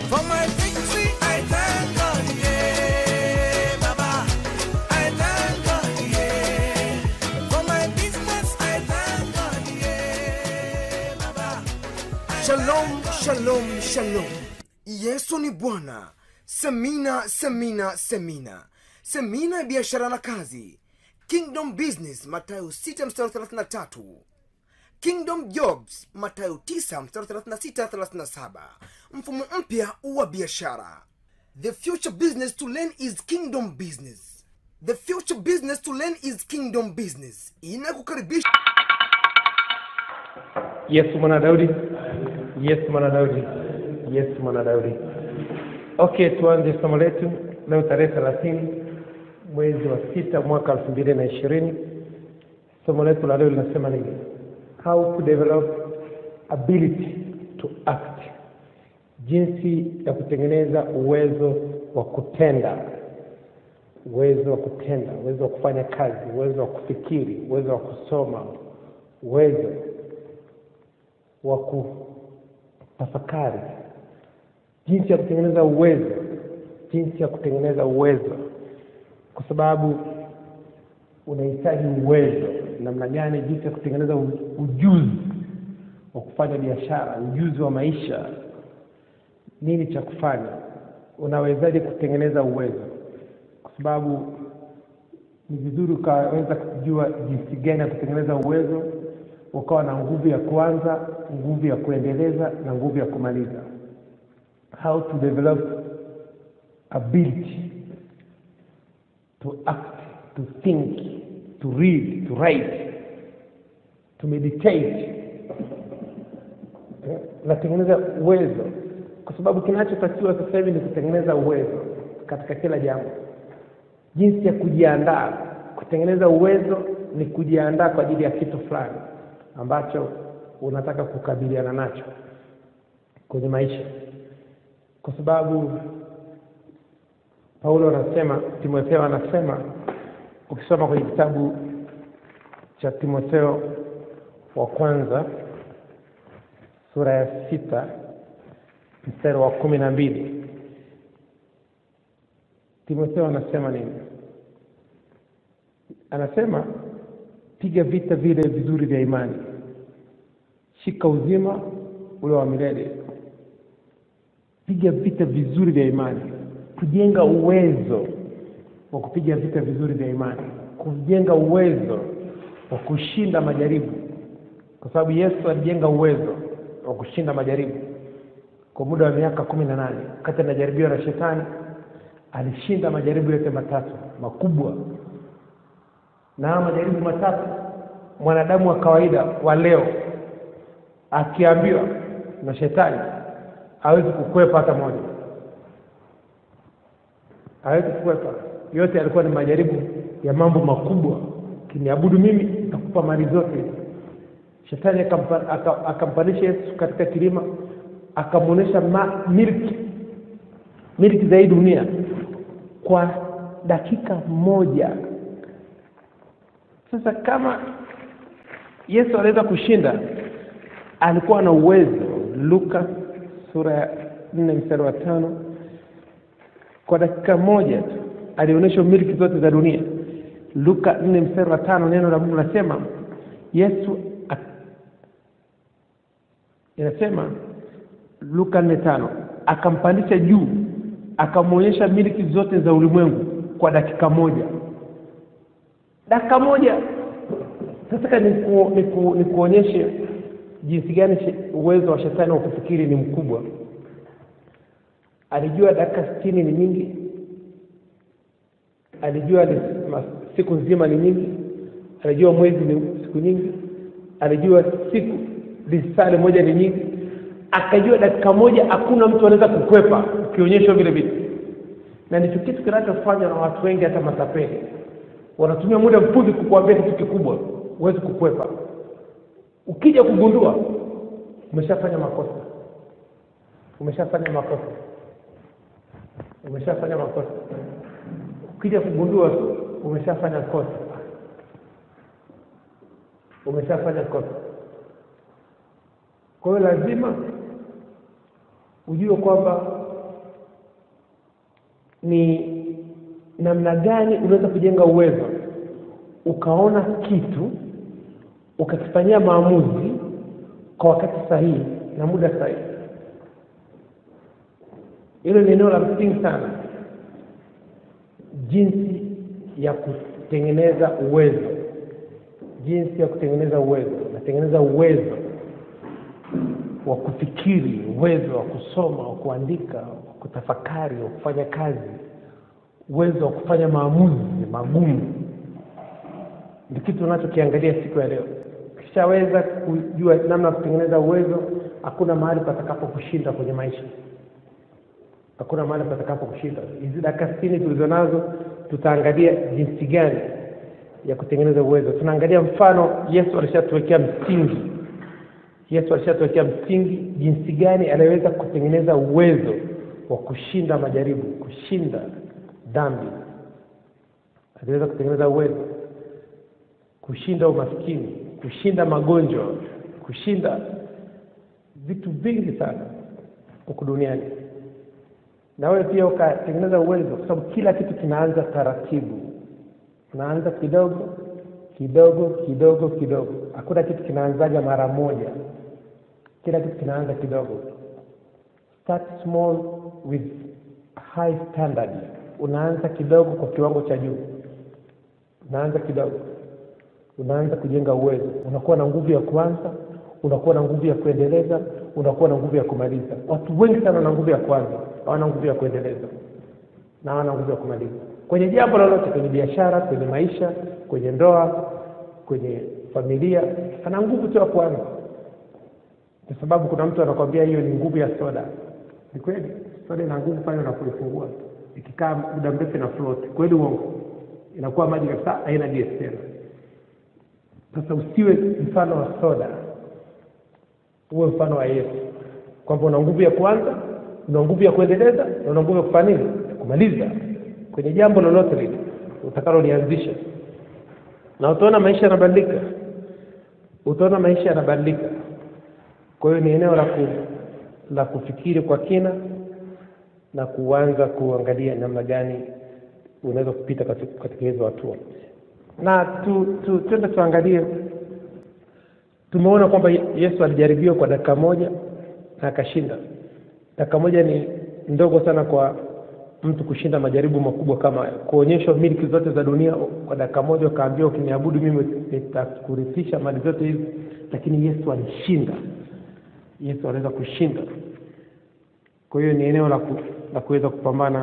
For my victory, I thank God, yeah, Baba. I thank God, yeah. For my business, I thank God, yeah, Baba. Shalom, shalom, shalom. Yesu ni Bwana. Semina, semina, semina. Semina ya biashara na kazi. Kingdom Business, Mathayo 6 mstari 33. Kingdom Jobs, Mathayo 9 mstari 36 37. Mfumo mpya wa biashara. The future business to learn is kingdom business. The future business to learn is kingdom business. Inakukaribisha yesu mwana daudi yesu mwana daudi yesu mwana daudi okay tuanze somo letu leo tarehe thelathini mwezi wa sita mwaka elfu mbili na ishirini somo letu la leo linasema nini how to develop ability to act jinsi ya kutengeneza uwezo wa kutenda uwezo wa kutenda uwezo wa kufanya kazi uwezo wa kufikiri uwezo wa kusoma uwezo wa kutafakari jinsi ya kutengeneza uwezo jinsi ya kutengeneza uwezo kwa sababu unahitaji uwezo namna gani jinsi ya kutengeneza u- ujuzi wa kufanya biashara ujuzi wa maisha nini cha kufanya unawezaje kutengeneza uwezo kwa sababu ni vizuri ukaweza kujua jinsi gani ya kutengeneza uwezo ukawa na nguvu ya kuanza nguvu ya kuendeleza na nguvu ya kumaliza how to develop ability to act to think to read to write to meditate Eh, unatengeneza uwezo kwa sababu kinachotakiwa sasa hivi ni kutengeneza uwezo katika kila jambo jinsi ya kujiandaa kutengeneza uwezo ni kujiandaa kwa ajili ya kitu fulani ambacho unataka kukabiliana nacho kwenye maisha kwa sababu paulo anasema timotheo anasema ukisoma kwenye kitabu cha timotheo wa kwanza sura ya sita mstari wa kumi na mbili timotheo anasema nini anasema piga vita vile vizuri vya imani shika uzima ule wa milele piga vita vizuri vya imani kujenga uwezo wa kupiga vita vizuri vya imani kujenga uwezo wa kushinda majaribu kwa sababu yesu alijenga uwezo wa kushinda majaribu kwa muda wa miaka kumi na nane wakati anajaribiwa na shetani alishinda majaribu yote matatu makubwa na haya majaribu matatu mwanadamu wa kawaida wa leo akiambiwa na shetani hawezi kukwepa hata moja hawezi kukwepa yote yalikuwa ni majaribu ya mambo makubwa kiniabudu mimi nitakupa mali zote shetani akampa- aka- akampandisha yesu katika kilima akamwonyesha ma- milki milki za hii dunia kwa dakika moja sasa kama yesu anaweza kushinda alikuwa na uwezo luka sura ya nne mstari wa tano kwa dakika moja tu alionyesha milki zote za dunia luka nne mstari wa tano neno la mungu nasema yesu ak- inasema luka nne tano akampandisha juu akamwonyesha milki zote za ulimwengu kwa dakika moja dakika moja nataka niku, niku, nikuonyeshe jinsi gani she- uwezo wa shetani wa kufikiri ni mkubwa alijua dakika sitini ni nyingi alijua ni ma- siku nzima ni nyingi alijua mwezi ni siku nyingi alijua siku lisali moja ni nyingi akajua dakika moja hakuna mtu anaweza kukwepa ukionyeshwa vile vitu na ndicho kitu kinachofanywa na watu wengi hata matapeli wanatumia muda mfupi kukuambia kitu kikubwa huwezi kukwepa ukija kugundua umeshafanya makosa umeshafanya makosa umeshafanya makosa ukija kugundua tu umeshafanya kosa umeshafanya kosa kwa hiyo lazima ujue kwamba ni namna gani unaweza kujenga uwezo ukaona kitu ukakifanyia maamuzi kwa wakati sahihi na muda sahihi hilo ni eneo la msingi sana jinsi ya kutengeneza uwezo jinsi ya kutengeneza uwezo natengeneza uwezo wa kufikiri uwezo wa kusoma wa kuandika wa kutafakari wa kufanya kazi uwezo wa kufanya maamuzi magumu ni kitu unachokiangalia siku ya leo ukishaweza kujua namna ya kutengeneza uwezo hakuna mahali patakapo kushinda kwenye maisha hakuna mahali patakapo kushinda hizi dakika sitini tulizo nazo tutaangalia jinsi gani ya kutengeneza uwezo tunaangalia mfano yesu alishatuwekea msingi yesu alishatuwekea msingi jinsi gani anaweza kutengeneza uwezo wa kushinda majaribu kushinda dhambi aliweza kutengeneza uwezo kushinda umaskini kushinda magonjwa kushinda vitu vingi sana huku duniani na wewe pia ukatengeneza uwezo kwa sababu kila kitu kinaanza taratibu unaanza kidogo kidogo kidogo kidogo hakuna kitu kinaanzaga mara moja kila kitu kinaanza kidogo start small with high standard unaanza kidogo kwa kiwango cha juu unaanza kidogo unaanza kujenga uwezo unakuwa na nguvu ya kuanza unakuwa na nguvu ya kuendeleza unakuwa na nguvu ya kumaliza watu wengi sana wana nguvu ya kuanza hawana nguvu ya kuendeleza na hawana nguvu ya kumaliza kwenye jambo lolote kwenye biashara kwenye maisha kwenye ndoa kwenye familia ana nguvu tu ya kuanza kwa sababu kuna mtu anakwambia hiyo ni nguvu ya soda ni kweli soda ina nguvu pale unapoifungua ikikaa muda mrefu ina float kweli uongo inakuwa maji kabisa haina gas tena sasa usiwe mfano wa soda uwe mfano wa yesu kwamba una nguvu ya kuanza una nguvu ya kuendeleza na una nguvu ya kufanya nini kumaliza kwenye jambo lolote lile utakalolianzisha na utaona maisha yanabadilika utaona maisha yanabadilika kwa hiyo ni eneo la ku, la kufikiri kwa kina na kuanza kuangalia namna gani unaweza kupita katika katika hizo hatua na tu, tu, tuende tuangalie tumeona kwamba yesu alijaribiwa kwa dakika moja na akashinda dakika moja ni ndogo sana kwa mtu kushinda majaribu makubwa kama hayo kuonyeshwa miliki zote za dunia kwa dakika moja ukaambiwa ukiniabudu mimi nitakurithisha mali zote hizi lakini yesu alishinda yesu anaweza kushinda kwa hiyo ni eneo la, ku, la kuweza kupambana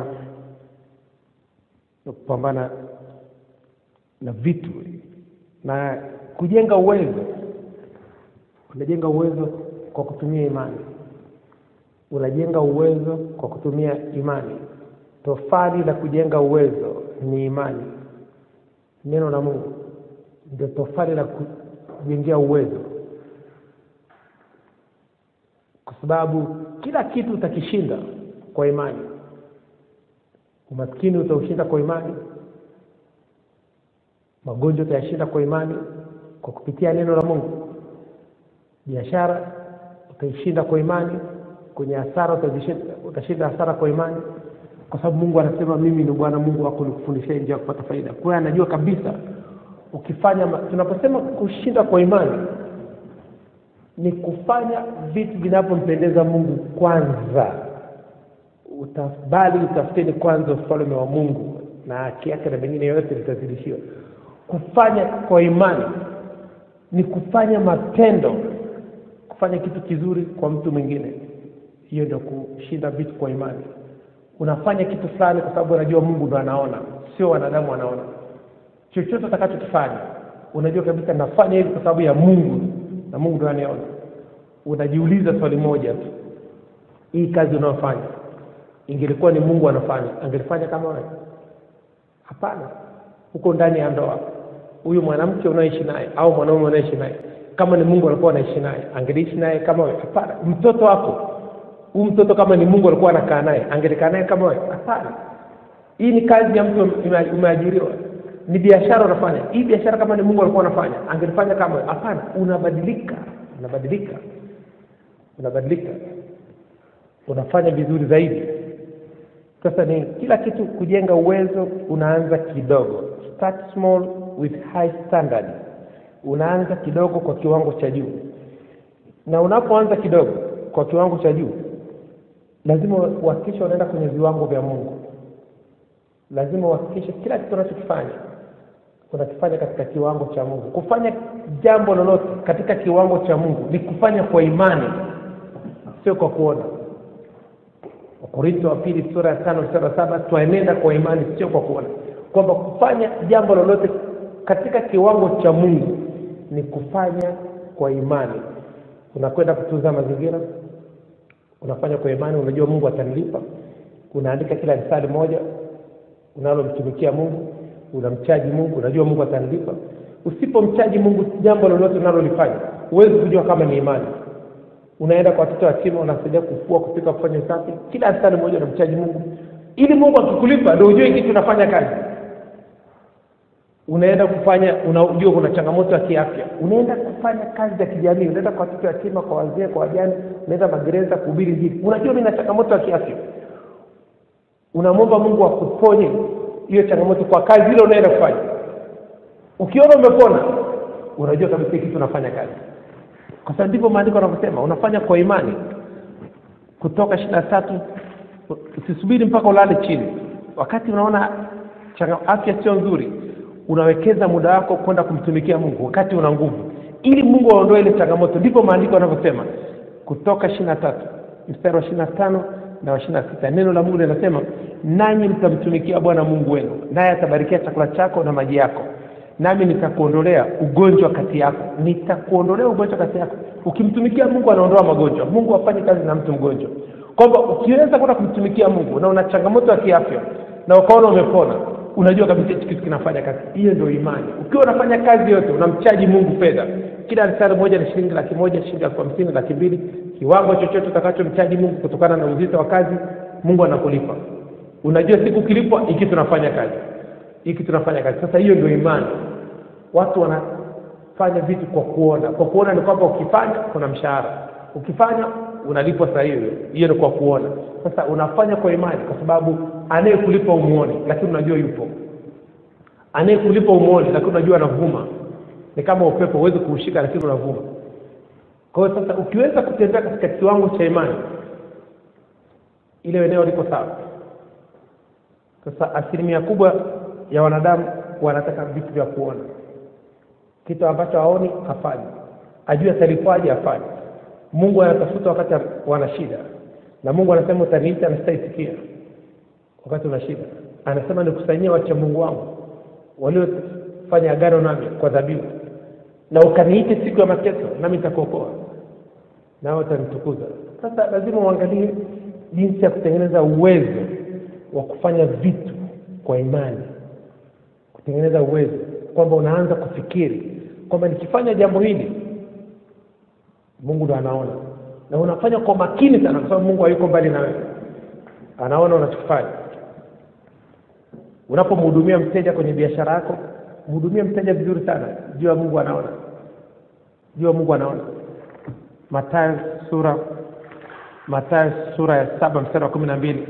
na kupambana na vitu na kujenga uwezo unajenga uwezo kwa kutumia imani unajenga uwezo kwa kutumia imani tofali la kujenga uwezo ni imani neno la mungu ndio tofali la kujengea uwezo kwa sababu kila kitu utakishinda kwa imani umaskini utaushinda kwa imani magonjwa utayashinda kwa imani kwa kupitia neno la mungu biashara utaishinda kwa imani kwenye hasara utazishinda- utashinda hasara kwa imani kwa sababu mungu anasema mimi ni bwana mungu wako nikufundishia njia ya kupata faida kwa hiyo anajua kabisa ukifanya ma- tunaposema kushinda kwa imani ni kufanya vitu vinavyompendeza mungu kwanza utabali utafuteni kwanza ufalme wa mungu na haki yake na mengine yote litazidishiwa kufanya kwa imani ni kufanya matendo kufanya kitu kizuri kwa mtu mwingine hiyo ndio kushinda vitu kwa imani unafanya kitu fulani kwa sababu unajua mungu ndo anaona sio wanadamu wanaona chochote utakachokifanya unajua kabisa nafanya hivi kwa sababu ya mungu na mungu ndo anayeona unajiuliza swali moja tu hii kazi unayofanya ingelikuwa ni mungu anafanya angelifanya kama wewe hapana huko ndani ya ndoa huyu mwanamke unaishi naye au mwanaume unaishi naye kama ni mungu alikuwa anaishi naye angeliishi naye kama wewe hapana mtoto wako huyu mtoto kama ni mungu alikuwa anakaa naye angelikaa naye kama wewe hapana hii ni kazi ya mtu ume- umeajiriwa ni biashara unafanya hii biashara kama ni mungu alikuwa anafanya angelifanya kama wewe hapana unabadilika unabadilika unabadilika unafanya vizuri zaidi sasa ni kila kitu kujenga uwezo unaanza kidogo start small with high standard unaanza kidogo kwa kiwango cha juu na unapoanza kidogo kwa kiwango cha juu lazima uhakikishe unaenda kwenye viwango vya mungu lazima uhakikishe kila kitu unachokifanya unakifanya katika kiwango cha mungu kufanya jambo lolote katika kiwango cha mungu ni kufanya kwa imani sio kwa kuona wakorintho wa pili sura ya tano mstari wa saba twaenenda kwa imani sio kwa kuona kwamba kufanya jambo lolote katika kiwango cha mungu ni kufanya kwa imani unakwenda kutunza mazingira unafanya kwa imani unajua mungu atanilipa unaandika kila risali moja unalomtumikia mungu unamchaji mungu unajua mungu atanilipa usipomchaji mungu jambo lolote unalolifanya huwezi kujua kama ni imani unaenda kwa watoto yatima unasaidia kufua kupika kufanya usafi kila risali moja unamchaji mungu ili mungu akikulipa ndio ujue kitu unafanya kazi unaenda kufanya unajua kuna changamoto ya kiafya unaenda kufanya kazi za kijamii unaenda kwa watoto yatima kwa wazee kwa wajane unaenda magereza kuhubiri injili unajua mimi na changamoto ya kiafya unamwomba mungu akuponye hiyo changamoto kwa kazi ile unaenda kufanya ukiona umepona unajua kabisa hii kitu unafanya kazi kwa sababu ndivyo maandiko yanavyosema unafanya kwa imani kutoka ishiri na tatu usisubiri mpaka ulale chini wakati unaona changa- afya sio nzuri unawekeza muda wako kwenda kumtumikia mungu wakati una nguvu ili mungu aondoe ile changamoto ndivyo maandiko yanavyosema kutoka ishiri na tatu mstari wa ishiri na tano na wa ishiri na sita neno la mungu linasema nanyi mtamtumikia bwana mungu wenu naye atabarikia chakula chako na maji yako nami nitakuondolea ugonjwa kati yako nitakuondolea ugonjwa kati yako ukimtumikia mungu anaondoa magonjwa mungu hafanyi kazi na mtu mgonjwa kwamba ukiweza kwenda kumtumikia mungu na una changamoto ya kiafya na ukaona umepona unajua kabisa hichi kitu kinafanya kazi hiyo ndio imani ukiwa unafanya kazi yote unamchaji mungu fedha kila risari moja ni shilingi laki moja shilingi elfu hamsini laki mbili kiwango chochote utakachomchaji mungu kutokana na uzito wa kazi mungu anakulipa unajua siku ukilipwa hiki tunafanya kazi hiki tunafanya kazi sasa hiyo ndio imani watu wanafanya vitu kwa kuona kwa kuona ni kwamba ukifanya kuna mshahara ukifanya unalipwa saa hiyo hiyo ni kwa kuona sasa unafanya kwa imani kwa sababu anayekulipa umuoni lakini unajua yupo anayekulipa umuoni lakini unajua anavuma ni kama upepo huwezi kuushika lakini unavuma kwa hiyo sasa ukiweza kutembea katika kiwango cha imani ile eneo liko sawa sasa asilimia kubwa ya wanadamu wanataka vitu vya kuona kitu ambacho haoni hafanyi ajue atalipwaje afanye mungu anatafuta wakati wana shida na mungu anasema utaniita na sitaitikia wakati una shida anasema nikusanyia wacha mungu wangu waliofanya agano nami kwa dhabihu na ukaniite siku ya mateso nami nitakuokoa nawe utanitukuza sasa lazima uangalie jinsi ya kutengeneza uwezo wa kufanya vitu kwa imani kutengeneza uwezo kwamba unaanza kufikiri kwamba nikifanya jambo hili mungu ndo anaona na unafanya kwa makini sana kwa sababu mungu hayuko mbali na wewe anaona unachokifanya unapomhudumia mteja kwenye biashara yako mhudumie mteja vizuri sana jua mungu anaona jua mungu anaona matayo sura matayo sura ya saba mstari wa kumi na mbili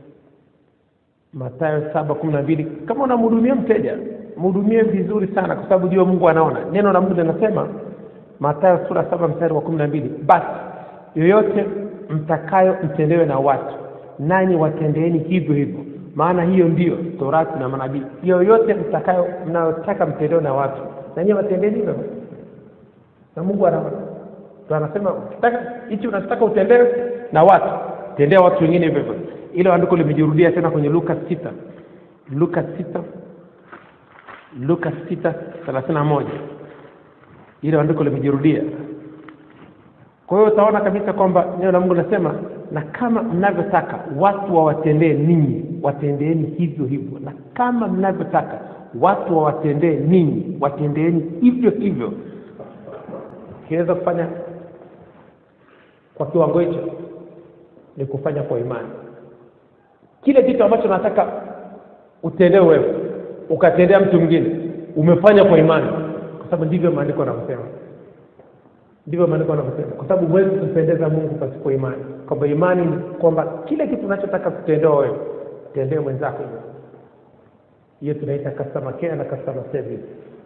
matayo saba kumi na mbili kama unamhudumia mteja mhudumie vizuri sana kwa sababu jua mungu anaona neno la mungu linasema matayo sura saba mstari wa kumi na mbili basi yoyote mtakayo mtendewe na watu nanyi watendeeni hivyo hivyo maana hiyo ndiyo torati na manabii yoyote mtakayo mnayotaka mtendewe na watu nanyi watendeni hivyo hivyo. na mungu anaona Ndio anasema ukitaka hichi unachotaka utendewe na watu tendea watu wengine hivyo hivyo ilo andiko limejirudia tena kwenye luka sita luka sita luka sita thelathini na moja ile andiko limejirudia kwa hiyo utaona kabisa kwamba neno la mungu linasema na kama mnavyotaka watu wawatendee ninyi watendeeni hivyo hivyo na kama mnavyotaka watu wawatendee ninyi watendeeni hivyo hivyo ukiweza kufanya kwa kiwango hicho ni kufanya kwa imani kile kitu ambacho nataka utendewe wewe ukatendea mtu mwingine umefanya kwa imani kwa sababu ndivyo maandiko yanavyosema ndivyo maandiko yanavyosema kwa sababu huwezi kumpendeza mungu pasipo imani kwamba imani ni kwamba kile kitu unachotaka kutendewa wewe mtendee mwenzako hivyo hiyo tunaita customer care na customer service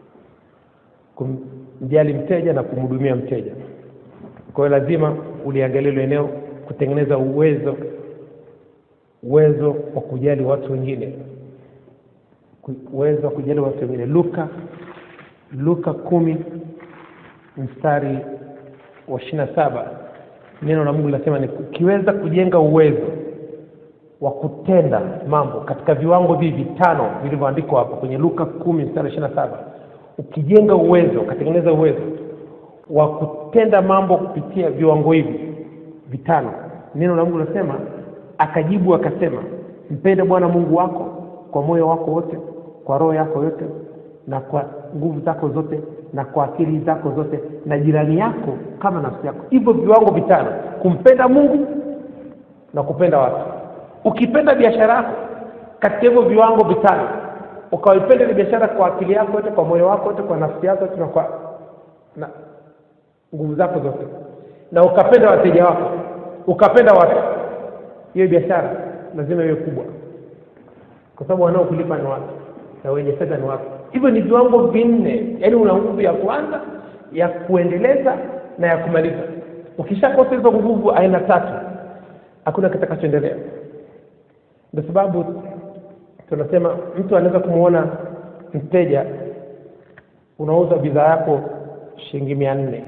kumjali mteja na kumhudumia mteja kwa hiyo lazima uliangalia hilo eneo kutengeneza uwezo uwezo wa kujali watu wengine Ku- uwezo wa kujali watu wengine luka luka kumi mstari wa ishiri na saba neno la mungu linasema ni ukiweza kujenga uwezo wa kutenda mambo katika viwango hivi vitano vilivyoandikwa hapo kwenye luka kumi mstari wa ishiri na saba ukijenga uwezo ukatengeneza uwezo wa kutenda mambo kupitia viwango hivi vitano neno la mungu linasema akajibu akasema mpende bwana mungu wako kwa moyo wako wote kwa roho yako yote na kwa nguvu zako zote na kwa akili zako zote na jirani yako kama nafsi yako hivyo viwango vitano kumpenda mungu na kupenda watu ukipenda biashara yako katika hivyo viwango vitano ukaipenda ile biashara kwa akili yako yote kwa moyo wako wote kwa nafsi yako yote na kwa na nguvu zako zote na ukapenda wateja wako ukapenda watu hiyo biashara lazima iwe kubwa kwa sababu wanaokulipa ni watu na wenye fedha ni watu hivyo ni viwango vinne yaani una nguvu ya kwanza ya kuendeleza na ya kumaliza ukishakosa hizo nguvu aina tatu hakuna kitakachoendelea ndio sababu tunasema mtu anaweza kumwona mteja unauza bidhaa yako shilingi mia nne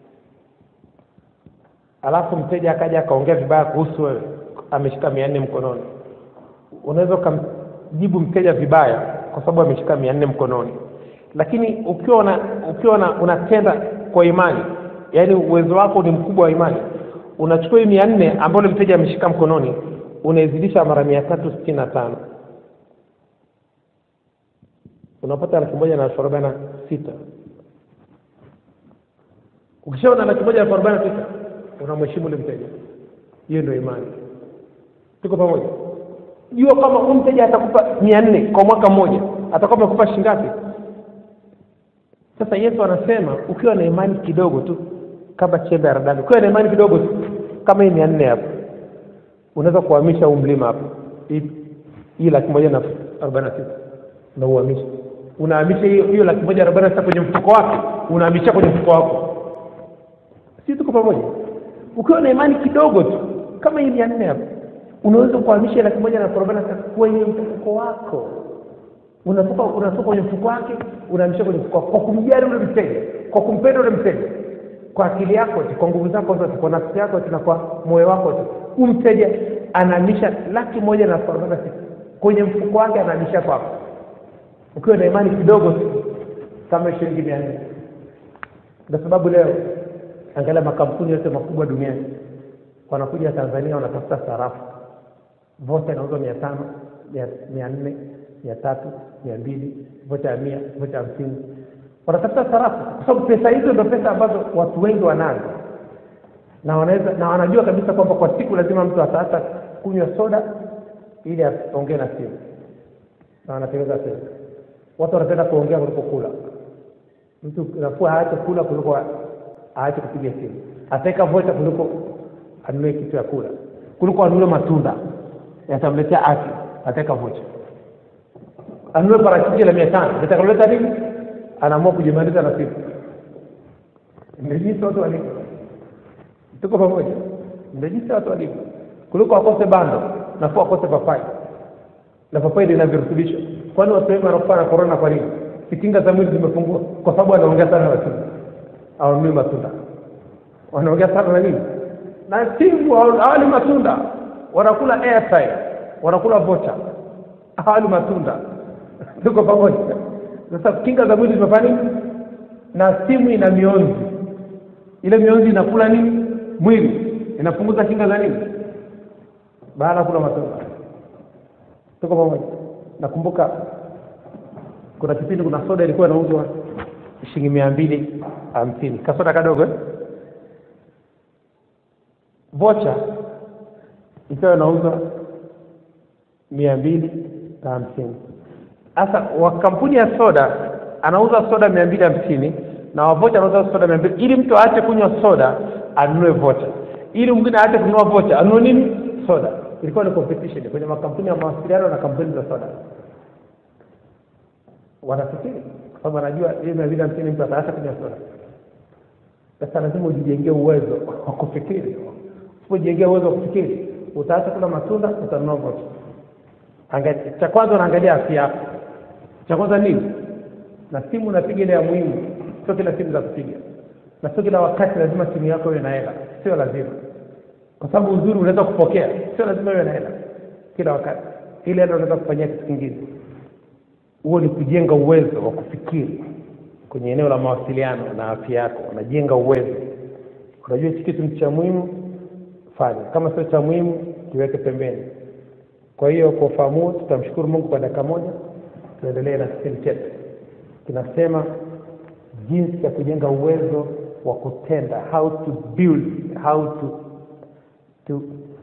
alafu mteja akaja akaongea vibaya kuhusu wewe ameshika mia nne mkononi unaweza ukamjibu mteja vibaya kwa sababu ameshika mia nne mkononi lakini ukiwa una, ukiwa una, unatenda kwa imani yaani uwezo wako ni mkubwa wa imani unachukua hii mia nne ambayo ule mteja ameshika mkononi unaizidisha mara mia tatu sitini na tano unapata elfu moja na elfu arobaini na sita ukishaona laki moja na elfu arobaini na sita unamheshimu ule mteja hiyo ndio imani tuko pamoja jua kama huyu mteja atakupa mia nne kwa mwaka mmoja atakuwa amekupa shingapi sasa yesu anasema ukiwa na imani kidogo tu kama chembe ya radani ukiwa na imani kidogo tu kama hii mia nne hapo unaweza kuhamisha huu mlima hapo hii hii laki moja na arobaini na sita na uhamisha unahamisha hiyo hiyo laki moja arobaini na sita kwenye mfuko wake unahamisha kwenye mfuko wako si tuko pamoja ukiwa na imani kidogo tu kama hii mia nne hapo unaweza kuhamisha laki moja na arobaini na sita kwenye mfuko wako unatoka unatoka kwenye mfuko wake unahamisha kwenye mfuko wako kwa kumjali ule mteja kwa kumpenda ule mteja kwa akili yako yote kwa nguvu zako zote kwa nafsi yako yote na kwa moyo wako wote huu mteja anahamisha laki moja na elfu arobaini na sita kwenye mfuko wake anahamisha kwako ukiwa na imani kidogo tu kama shilingi mia nne ndio sababu leo angalia makampuni yote makubwa duniani wanakuja tanzania wanatafuta sarafu vocha inauzwa mia tano mia nne mia tatu mia mbili vocha ya mia vocha ya hamsini wanatafuta sarafu kwa sababu pesa hizo ndio pesa ambazo watu wengi wanazo na wanaweza na wanajua kabisa kwamba kwa siku lazima mtu ataacha kunywa soda ili aongee na simu na wanatengeneza pesa watu wanapenda kuongea kuliko kula mtu nafua aache kula kuliko aache kupiga simu ataweka vocha kuliko anunue kitu ya kula kuliko anunue matunda yatamletea afya ataweka vocha anunue parachichi la mia tano litakaloleta nini anaamua kujimaliza na simu ndio jinsi watu walivyo tuko pamoja ndio jinsi watu walivyo kuliko wakose bando nafua wakose papai na papai lina virutubisho kwani watu wengi wanakufa na korona kwa nini kitinga za mwili zimepungua kwa sababu wanaongea sana na simu awanunui matunda wanaongea sana na nini na simu hawali matunda wanakula airtime wanakula vocha hawali matunda tuko pamoja sasa kinga za mwili zimefanya nini na simu ina mionzi ile mionzi inakula nini mwili inapunguza kinga za nini baada ya kula matunda tuko pamoja nakumbuka kuna kipindi kuna soda ilikuwa inauzwa shilingi mia mbili hamsini kasoda kadogo eh? vocha ikawa inauzwa mia mbili na hamsini sasa wa kampuni ya soda anauza soda mia mbili hamsini na wavocha anauza soda mia mbili ili mtu aache kunywa soda anunue vocha ili mwingine aache kununua vocha anunue nini soda ilikuwa ni competition kwenye makampuni ya mawasiliano na kampuni za soda wanafikiri kwa sababu anajua hii mia mbili hamsini mtu ataacha kunywa soda sasa lazima ujijengee uwezo wa kufikiri usipojengea uwezo wa kufikiri utaacha kula matunda utanunua vocha Angalia- cha kwanza unaangalia afya yako cha kwanza nini na simu unapiga ile ya muhimu sio kila simu za kupiga na sio kila wakati lazima simu yako iwe na hela sio lazima kwa sababu uzuri unaweza kupokea sio lazima iwe na hela kila wakati ile hela unaweza kufanyia kitu kingine huo ni kujenga uwezo wa kufikiri kwenye eneo la mawasiliano na afya yako unajenga uwezo unajua hichi kitu ni cha muhimu fanya kama sio cha muhimu kiweke pembeni kwa hiyo kwa ufahamu huo tutamshukuru mungu kwa dakika moja tuendelee na kipindi chetu kinasema jinsi ya kujenga uwezo wa kutenda how to build how to to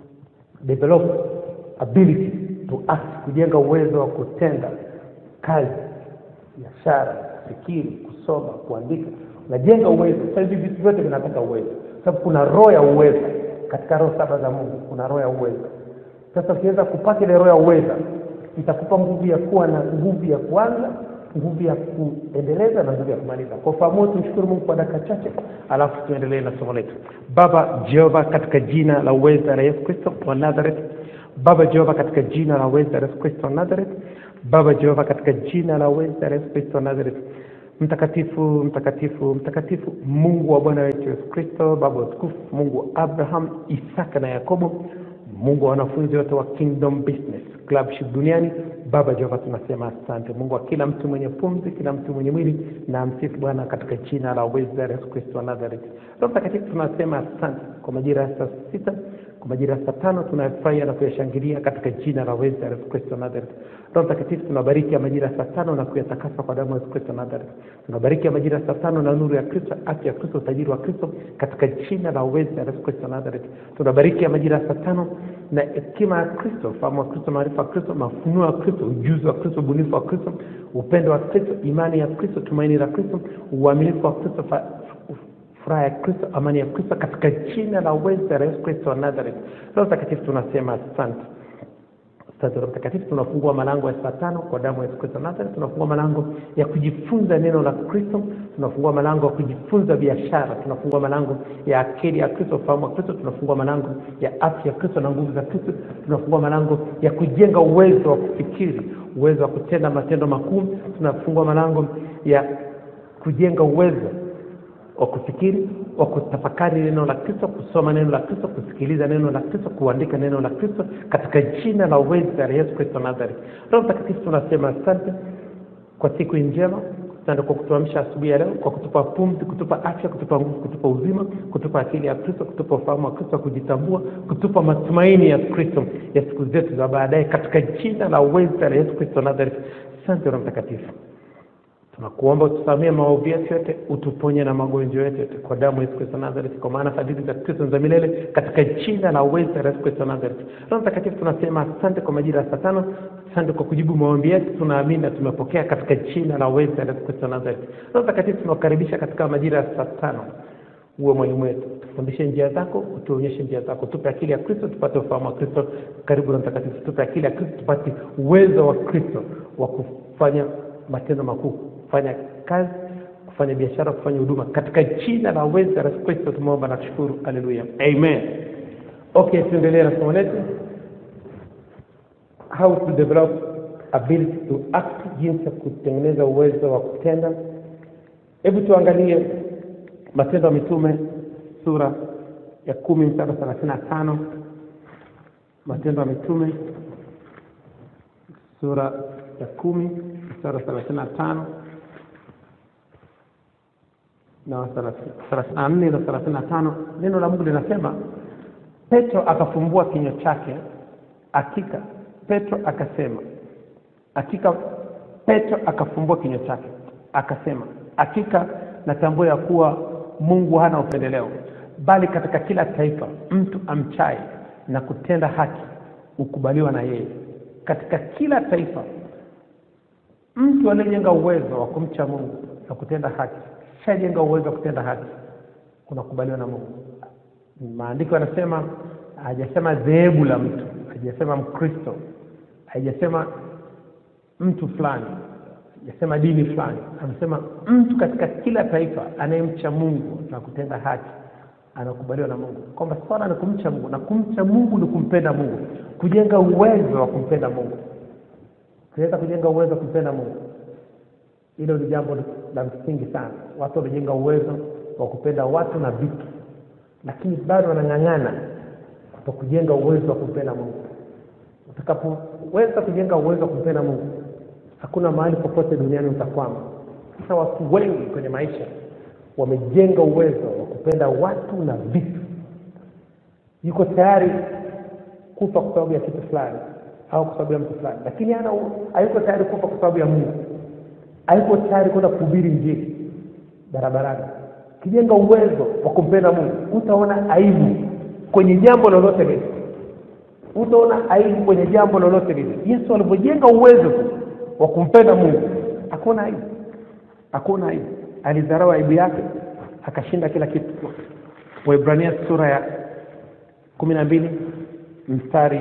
develop ability to act kujenga uwezo wa kutenda kazi biashara kufikiri kusoma kuandika unajenga uwezo sasa hivi vitu vyote vinataka uwezo sababu kuna roho ya uwezo katika roho saba za mungu kuna roho ya uwezo sasa ukiweza kupata ile roho ya uweza itakupa nguvu ya kuwa na nguvu ya kuanza nguvu ya kuendeleza na nguvu ya kumaliza kwa ufahamu tumshukuru mungu kwa dakika chache alafu tuendelee na somo letu baba jehova katika jina la uweza la yesu kristo wa nazareth baba jehova katika jina la uweza la yesu kristo wa nazareth baba jehova katika jina la uweza la yesu kristo wa nazareth mtakatifu mtakatifu mtakatifu mungu wa bwana wetu yesu kristo baba wa utukufu mungu wa abraham isaka na yakobo mungu wa wanafunzi wote wa kingdom business clubship duniani baba jehova tunasema asante mungu wa kila mtu mwenye pumzi kila mtu mwenye mwili na msifu bwana katika jina la uweza la yesu kristo wa nazareth roho mtakatifu tunasema asante kwa majira ya saa sita kwa majira ya saa tano tunayafurahia na kuyashangilia katika jina la uweza la yesu kristo wa nazareth roho mtakatifu tunabariki ya majira ya saa tano na kuyatakasa kwa damu ya yesu kristo wa nazareth tunabariki ya majira ya saa tano na nuru ya kristo afya ya kristo utajiri wa kristo katika jina la uweza la yesu kristo wa nazareth tunabariki ya majira ya saa tano na hekima ya kristo ufahamu wa kristo maarifa ya kristo mafunuo ya kristo ujuzi wa kristo ubunifu wa kristo upendo wa kristo imani ya kristo tumaini la kristo uaminifu wa kristo fa- furaha ya kristo amani ya kristo katika jina la uweza la yesu kristo wa nazareth roho mtakatifu tunasema asante Asante Roho Mtakatifu, tunafungua malango ya saa tano kwa damu ya Yesu Kristo Nazareth. Tunafungua malango ya kujifunza neno la Kristo, tunafungua malango ya kujifunza biashara, tunafungua malango ya akili ya Kristo, ufahamu wa Kristo, tunafungua malango ya afya ya Kristo na nguvu za Kristo, tunafungua malango ya kujenga uwezo wa kufikiri, uwezo wa kutenda matendo makuu, tunafungua malango ya kujenga uwezo wa kufikiri wa kutafakari neno la kristo kusoma neno la kristo kusikiliza neno la kristo kuandika neno la kristo katika jina la uweza la yesu kristo nazareth roho mtakatifu tunasema asante kwa siku hii njema asante kwa kutuamsha asubuhi ya leo kwa kutupa pumzi kutupa afya kutupa nguvu kutupa uzima kutupa akili ya kristo kutupa ufahamu wa kristo wa kujitambua kutupa matumaini ya kristo ya siku zetu za baadaye katika jina la uweza la yesu kristo nazareth asante roho mtakatifu tunakuomba utusamie maovu yetu yote utuponye na magonjwa yetu yote kwa damu ya Yesu Kristo Nazareth, kwa maana fadhili za Kristo ni za milele, katika jina la uweza la Yesu Kristo Nazareth. Roho Mtakatifu, tunasema asante kwa majira ya saa tano. Asante kwa kujibu maombi yetu, tunaamini na tumepokea katika jina la uweza la Yesu Kristo Nazareth. Roho Mtakatifu, tunakukaribisha katika majira ya saa tano uwe mwalimu wetu, tufundishe njia zako, utuonyeshe njia zako, tupe akili ya Kristo tupate ufahamu wa Kristo. Karibu na Mtakatifu, tupe akili ya Kristo tupate uwezo wa Kristo wa kufanya matendo makuu, kufanya kazi, kufanya biashara, kufanya huduma, katika jina la uweza la Yesu Kristo tumeomba na kushukuru. Haleluya, amen. Okay, tuendelee na somo letu how to develop ability to act, jinsi ya kutengeneza uwezo wa kutenda. Hebu tuangalie Matendo ya Mitume sura ya kumi mstari wa thelathini na tano. Matendo ya Mitume sura ya kumi mstari wa thelathini na tano na thelathini na nne na thelathini na tano. Neno la Mungu linasema Petro akafumbua kinywa chake, hakika Petro akasema, hakika Petro akafumbua kinywa chake akasema, hakika natambua ya kuwa Mungu hana upendeleo, bali katika kila taifa mtu amchaye na kutenda haki hukubaliwa na yeye. Katika kila taifa mtu aliyejenga uwezo wa kumcha Mungu na kutenda haki, shajenga uwezo wa kutenda haki, kunakubaliwa na Mungu. Maandiko yanasema, hajasema dhehebu la mtu, haijasema mkristo haijasema mtu fulani haijasema dini fulani amesema mtu katika kila taifa anayemcha mungu na kutenda haki anakubaliwa na mungu kwamba swala ni kumcha mungu na kumcha mungu ni kumpenda mungu kujenga uwezo wa kumpenda mungu tunaweza kujenga uwezo wa kumpenda mungu hilo ni jambo la msingi sana watu wamejenga uwezo wa kupenda watu na vitu lakini bado wanang'ang'ana kwa kujenga uwezo wa kumpenda mungu utakapoweza kujenga uwezo wa kumpenda mungu hakuna mahali popote duniani utakwama sasa watu wengi kwenye maisha wamejenga uwezo wa kupenda watu na vitu yuko tayari kufa kwa sababu ya kitu fulani au kwa sababu ya mtu fulani lakini hana hayuko tayari kufa kwa sababu ya mungu hayuko tayari kwenda kuhubiri njiri barabarani ukijenga uwezo wa kumpenda mungu utaona aibu kwenye jambo lolote lile utaona aibu kwenye jambo lolote lile yesu alivyojenga uwezo tu wa kumpenda mungu hakuna aibu hakuna aibu alidharau aibu yake akashinda kila kitu waibrania sura ya kumi na mbili mstari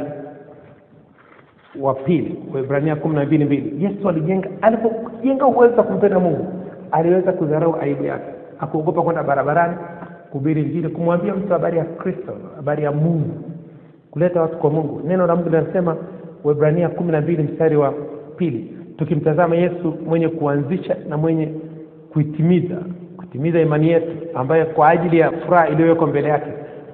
wa pili waibrania kumi na mbili mbili yesu alijenga alipojenga uwezo wa kumpenda mungu aliweza kudharau aibu yake akuogopa kwenda barabarani kuhubiri injili kumwambia mtu habari ya kristo habari ya mungu kuleta watu kwa mungu neno la mungu linasema waibrania kumi na mbili mstari wa pili tukimtazama yesu mwenye kuanzisha na mwenye kuitimiza kutimiza imani yetu ambaye kwa ajili ya furaha iliyowekwa mbele yake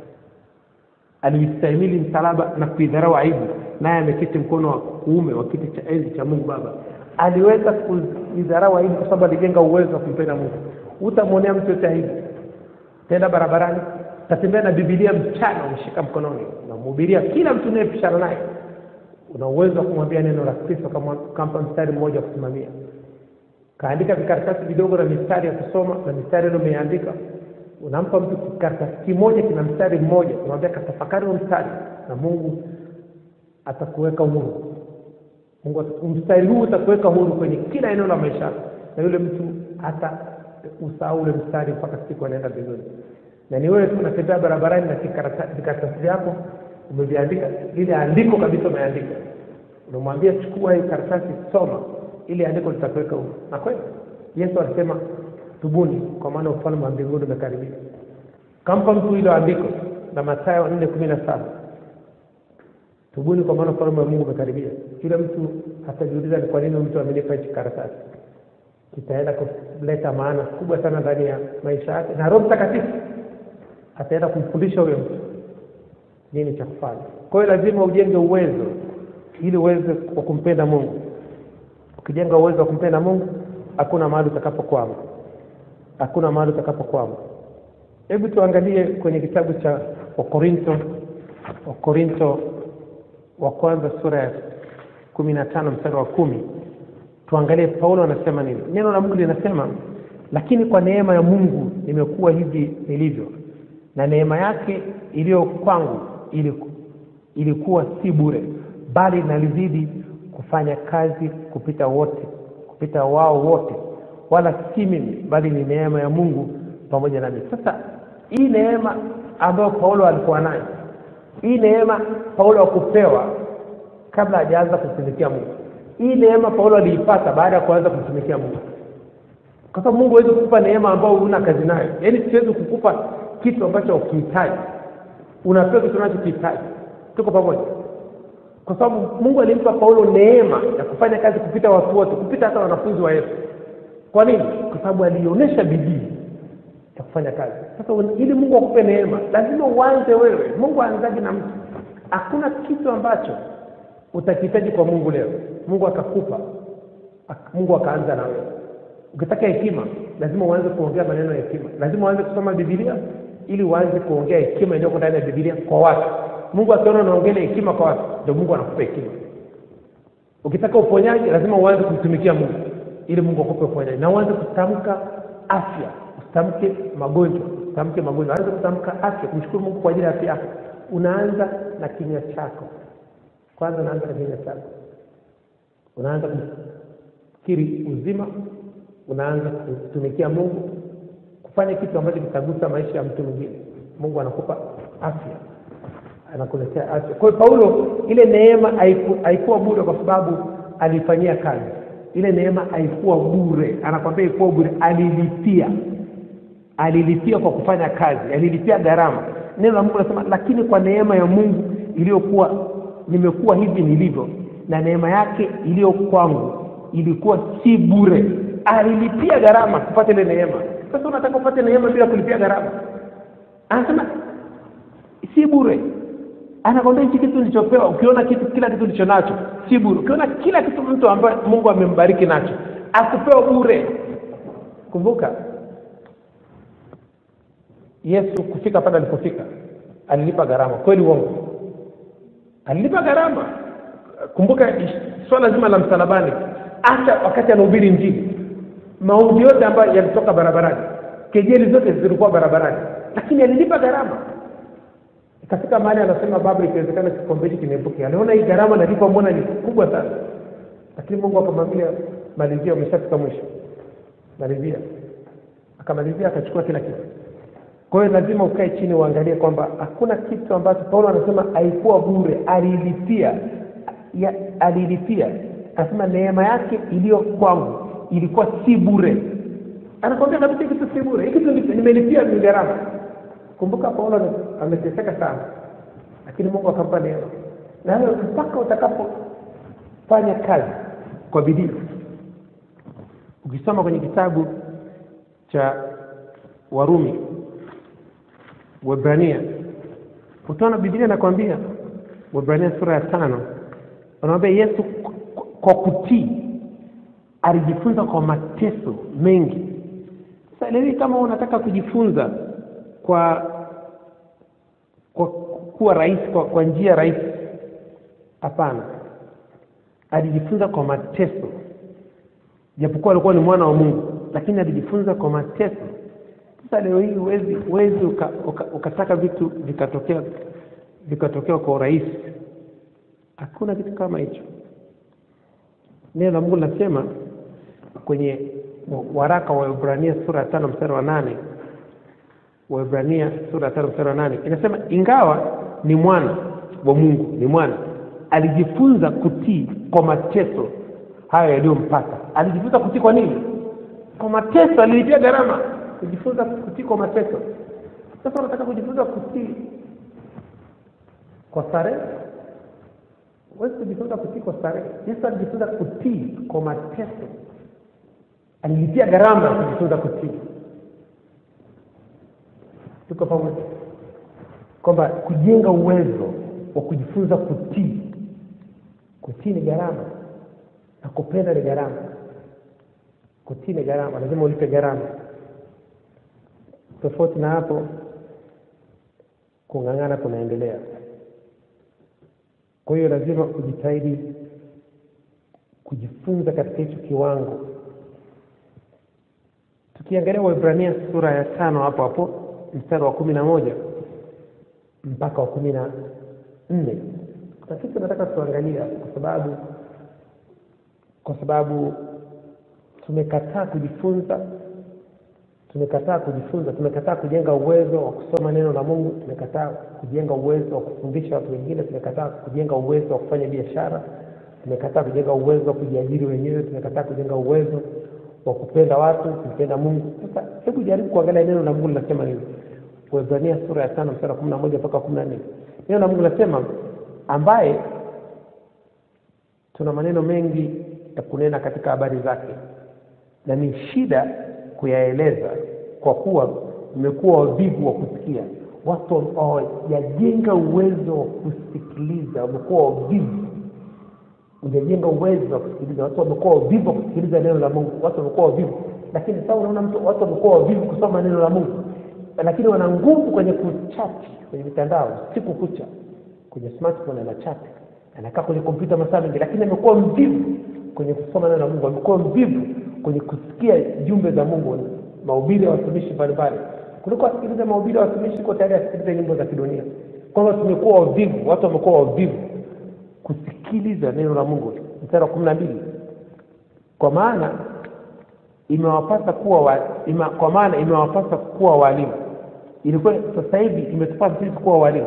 aliistahimili msalaba na kuidharau aibu naye ameketi mkono wa kuume wa kiti cha enzi cha mungu baba aliweza kuidharau aibu kwa sababu alijenga uwezo wa kumpenda mungu utamwonea mtu yote aibu tenda barabarani tatembea na bibilia mchana umeshika mkononi unamhubiria kila mtu unayepishana naye una uwezo wa kumwambia neno la kristo kama kampa mstari mmoja wa kusimamia kaandika vikaratasi vidogo na mistari ya kusoma na mistari ile umeandika unampa mtu kikaratasi kimoja kina mstari mmoja unamwambia katafakari huo mstari na mungu atakuweka huru mungu mstari huu utakuweka huru kwenye kila eneo la maisha yako na yule mtu hata usahau ule mstari mpaka siku anaenda mbinguni na ni wewe tu unatembea barabarani na vikaratasi vyako umeviandika lile andiko kabisa umeandika unamwambia chukua hii karatasi soma ili andiko litakuweka huru na kweli yesu alisema tubuni kwa maana ufalme wa mbinguni umekaribia kampa mtu hilo andiko na matayo nne kumi na saba tubuni kwa maana ufalme wa mungu umekaribia yule mtu atajiuliza ni kwa nini mtu amenipa hichi karatasi kitaenda kuleta maana kubwa sana ndani ya maisha yake na roho mtakatifu ataenda kumfundisha huyo mtu nini cha kufanya kwa hiyo lazima ujenge uwezo ili uweze wa kumpenda mungu ukijenga uwezo wa kumpenda mungu hakuna mahali utakapokwama hakuna mahali utakapokwama hebu tuangalie kwenye kitabu cha wakorinto wakorinto wa kwanza sura ya kumi na tano mstari wa kumi tuangalie paulo anasema nini neno la mungu linasema lakini kwa neema ya mungu nimekuwa hivi nilivyo na neema yake iliyo kwangu iliku, ilikuwa si bure bali nalizidi kufanya kazi kupita wote kupita wao wote wala si mimi bali ni neema ya mungu pamoja nami sasa hii neema ambayo paulo alikuwa nayo hii neema paulo akupewa kabla hajaanza kutumikia mungu hii neema paulo aliipata baada ya kuanza kumtumikia mungu kwa sababu mungu hawezi kukupa neema ambayo huna kazi nayo yaani siwezi kukupa kitu ambacho ukihitaji unapewa kitu unachokihitaji tuko pamoja kwa sababu mungu alimpa paulo neema ya kufanya kazi kupita watu wote kupita hata wanafunzi wa yesu kwa nini kwa sababu alionyesha bidii ya kufanya kazi sasa ili mungu akupe neema lazima uanze wewe mungu aanzaji na mtu hakuna kitu ambacho utakihitaji kwa mungu leo mungu akakupa mungu akaanza na wewe ukitaka hekima lazima uanze kuongea maneno ya hekima lazima uanze kusoma bibilia ili uanze kuongea hekima iliyoko ndani ya bibilia kwa watu mungu akiona unaongelea hekima kwa watu ndio mungu anakupa hekima ukitaka uponyaji lazima uanze kumtumikia mungu ili mungu akupe uponyaji na uanze kutamka afya usitamke magonjwa usitamke magonjwa anze kutamka afya kumshukuru mungu kwa ajili ya afya yako unaanza na kinywa chako kwanza unaanza na kinywa chako unaanza kufikiri uzima unaanza kutumikia mungu kufanya kitu ambacho kitagusa maisha ya mtu mwingine mungu anakupa afya anakuletea afya kwa hiyo paulo ile neema haiku- haikuwa bure kwa sababu alifanyia kazi ile neema haikuwa bure anakwambia ikuwa bure alilipia alilipia kwa kufanya kazi alilipia gharama neno la mungu nasema lakini kwa neema ya mungu iliyokuwa nimekuwa hivi nilivyo na neema yake iliyo kwangu ilikuwa si bure alilipia gharama kupata ile neema sasa unataka upate neema bila kulipia gharama anasema si bure anakwambia hichi kitu nilichopewa ukiona kitu kila kitu ulicho nacho si bure ukiona kila kitu mtu ambaye mungu amembariki nacho akupewa bure kumbuka yesu kufika pale alipofika alilipa gharama kweli uongo alilipa gharama kumbuka ish- swala zima la msalabani hata wakati anahubiri njini maudhi yote ambayo yalitoka barabarani kejeli zote zilikuwa barabarani lakini alilipa gharama ikafika mahali anasema baba ikiwezekana kikombe hiki kiniepuke aliona hii gharama nalipa mbona ni kubwa sana lakini mungu akamwambia malizia umeshafika mwisho malizia akamalizia akachukua kila kitu kwa hiyo lazima ukae chini uangalie kwamba hakuna kitu ambacho paulo anasema haikuwa bure alilipia ya, alilipia anasema neema yake iliyo kwangu ilikuwa si bure anakwambia kabisa hii kitu si bure hii kitu ni- nimelipia ni gharama kumbuka paulo ame- ameteseka sana lakini mungu akampa neema na hayo mpaka utakapofanya kazi kwa bidii ukisoma kwenye kitabu cha warumi Waebrania utaona Biblia inakwambia Waebrania sura ya tano anaambia Yesu k- kwa kutii alijifunza kwa mateso mengi. Sasa leo hii kama unataka kujifunza kwa kwa kuwa rahisi kwa, kwa njia rahisi, hapana. Alijifunza kwa mateso, japokuwa alikuwa ni mwana wa Mungu, lakini alijifunza kwa mateso sasa leo hii huwezi huwezi uka, uka, ukataka vitu vikatokea vikatokea kwa urahisi hakuna kitu kama hicho neno la mungu linasema kwenye waraka wa ibrania sura ya tano mstari wa nane waibrania sura ya tano mstari wa nane inasema ingawa ni mwana wa mungu ni mwana alijifunza kutii kwa mateso hayo yaliyompata alijifunza kutii kwa nini kwa mateso alilipia gharama kujifunza kutii kwa mateso sasa unataka kujifunza kutii kwa starehe huwezi kujifunza kutii kwa starehe yesu alijifunza kutii kwa mateso alilipia gharama ya kujifunza kutii tuko pamoja kwamba kujenga uwezo wa kujifunza kutii kutii ni gharama na kupenda ni gharama kutii ni gharama lazima ulipe gharama tofauti na hapo kung'ang'ana kunaendelea kwa hiyo lazima ujitahidi kujifunza katika hicho kiwango tukiangalia waibrania sura ya tano hapo hapo mstari wa kumi na moja mpaka wa kumi na nne kuna kitu nataka tuangalia kwa sababu kwa sababu tumekataa kujifunza tumekataa kujifunza tumekataa kujenga uwezo wa kusoma neno la mungu tumekataa kujenga uwezo wa kufundisha watu wengine tumekataa kujenga uwezo wa kufanya biashara tumekataa kujenga uwezo wa kujiajiri wenyewe tumekataa kujenga uwezo wa kupenda watu kumpenda mungu sasa hebu jaribu kuangalia neno la mungu linasema nini Waebrania sura ya tano mstari wa kumi na moja mpaka kumi na nne neno la mungu linasema ambaye tuna maneno mengi ya kunena katika habari zake na ni shida kuyaeleza kwa kuwa mmekuwa wavivu wa kusikia watu hawajajenga uwezo wa kusikiliza wamekuwa wavivu hujajenga uwezo wa kusikiliza watu wamekuwa wavivu wa kusikiliza neno la mungu watu wamekuwa wavivu lakini sasa unaona mtu watu wamekuwa wavivu kusoma neno la mungu lakini wana nguvu kwenye kuchati kwenye mitandao siku kucha kwenye smartphone ana chat anakaa kwenye kompyuta masaa mengi lakini amekuwa mvivu kwenye kusoma neno la mungu amekuwa mvivu kwenye kusikia jumbe za mungu mahubiri ya watumishi mbalimbali kuliko asikilize mahubiri ya watumishi kuko tayari asikilize nyimbo za kidunia kwamba tumekuwa wavivu watu wamekuwa wavivu kusikiliza neno la mungu mstari wa kumi na mbili kwa maana imewapasa kuwa wa, ima, kwa maana imewapasa kuwa walimu ilikuwa sasa hivi imetupasa sisi kuwa walimu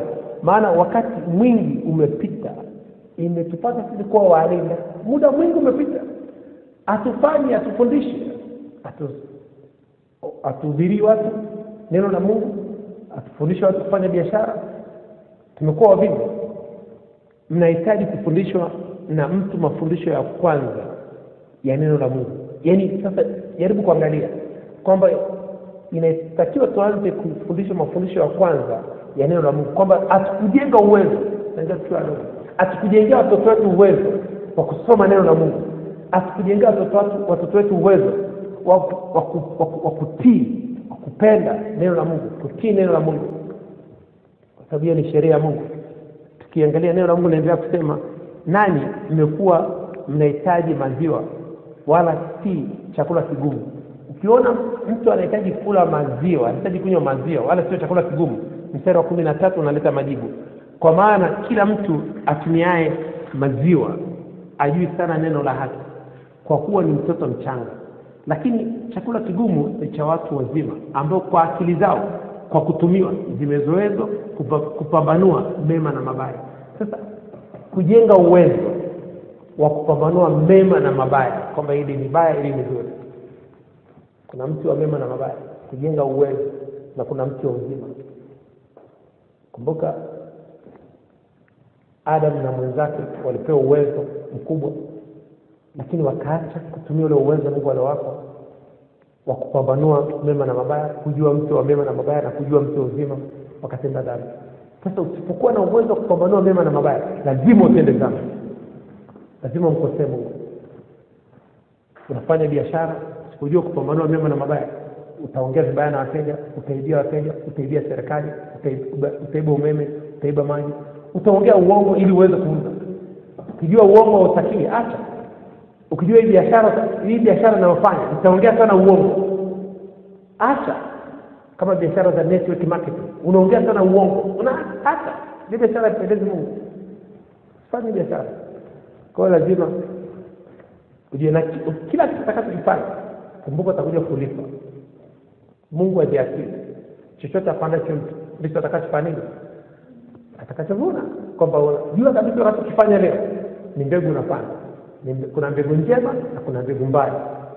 maana wakati mwingi umepita imetupasa sisi kuwa walinda muda mwingi umepita hatufanyi hatufundishi hatu hatuhubirii watu neno la mungu hatufundishi watu kufanya biashara tumekuwa wavivu mnahitaji kufundishwa na mtu mafundisho ya kwanza ya neno la mungu yaani sasa jaribu kuangalia kwamba inatakiwa tuanze kufundishwa mafundisho ya kwanza ya neno la mungu kwamba hatukujenga uwezo naingia tukiwa wadogo hatukujengea watoto wetu uwezo wa kusoma neno la mungu hatukujengea watoto watu- watoto wetu uwezo wa wa ku- wa ku- wa kutii wa kupenda neno la mungu kutii neno la mungu kwa sababu hiyo ni sheria ya mungu tukiangalia neno la mungu linaendelea kusema nanyi mmekuwa mnahitaji maziwa wala si chakula kigumu ukiona mtu anahitaji kula maziwa anahitaji kunywa maziwa wala sio chakula kigumu mstari wa kumi na tatu unaleta majibu kwa maana kila mtu atumiaye maziwa ajui sana neno la haki kwa kuwa ni mtoto mchanga lakini chakula kigumu ni cha watu wazima ambao kwa akili zao kwa kutumiwa zimezoezwa kupa, kupambanua mema na mabaya sasa kujenga uwezo wa kupambanua mema na mabaya kwamba hili ni baya hili ni zuri kuna mti wa mema na mabaya kujenga uwezo na kuna mti wa uzima kumbuka adam na mwenzake walipewa uwezo mkubwa lakini wakaacha kutumia ule uwezo mungu aliowapa wa kupambanua mema na mabaya kujua mti wa mema na mabaya na kujua mti wa uzima wakatenda dhambi sasa usipokuwa na uwezo wa kupambanua mema na mabaya lazima utende dhambi lazima umkosee mungu unafanya biashara usipojua kupambanua mema na mabaya utaongea vibaya na wateja utaibia wateja utaibia serikali utaiba, utaiba umeme utaiba maji utaongea uongo ili uweze kuuza ukijua uongo hautakii acha ukijua hii biashara hii biashara inayofanya utaongea sana uongo acha kama biashara za network marketing unaongea sana uongo una acha ni biashara ipendezi mungu fanye biashara kwa hiyo lazima ujue na ki- kila kitakachokifanya kumbuka utakuja kulipa mungu ajiasili chochote apandacho mtu ndicho atakachofanya nini atakachovuna kwamba jua kabisa unachokifanya leo ni mbegu unapanda Ni mbe- kuna mbegu njema na kuna mbegu mbaya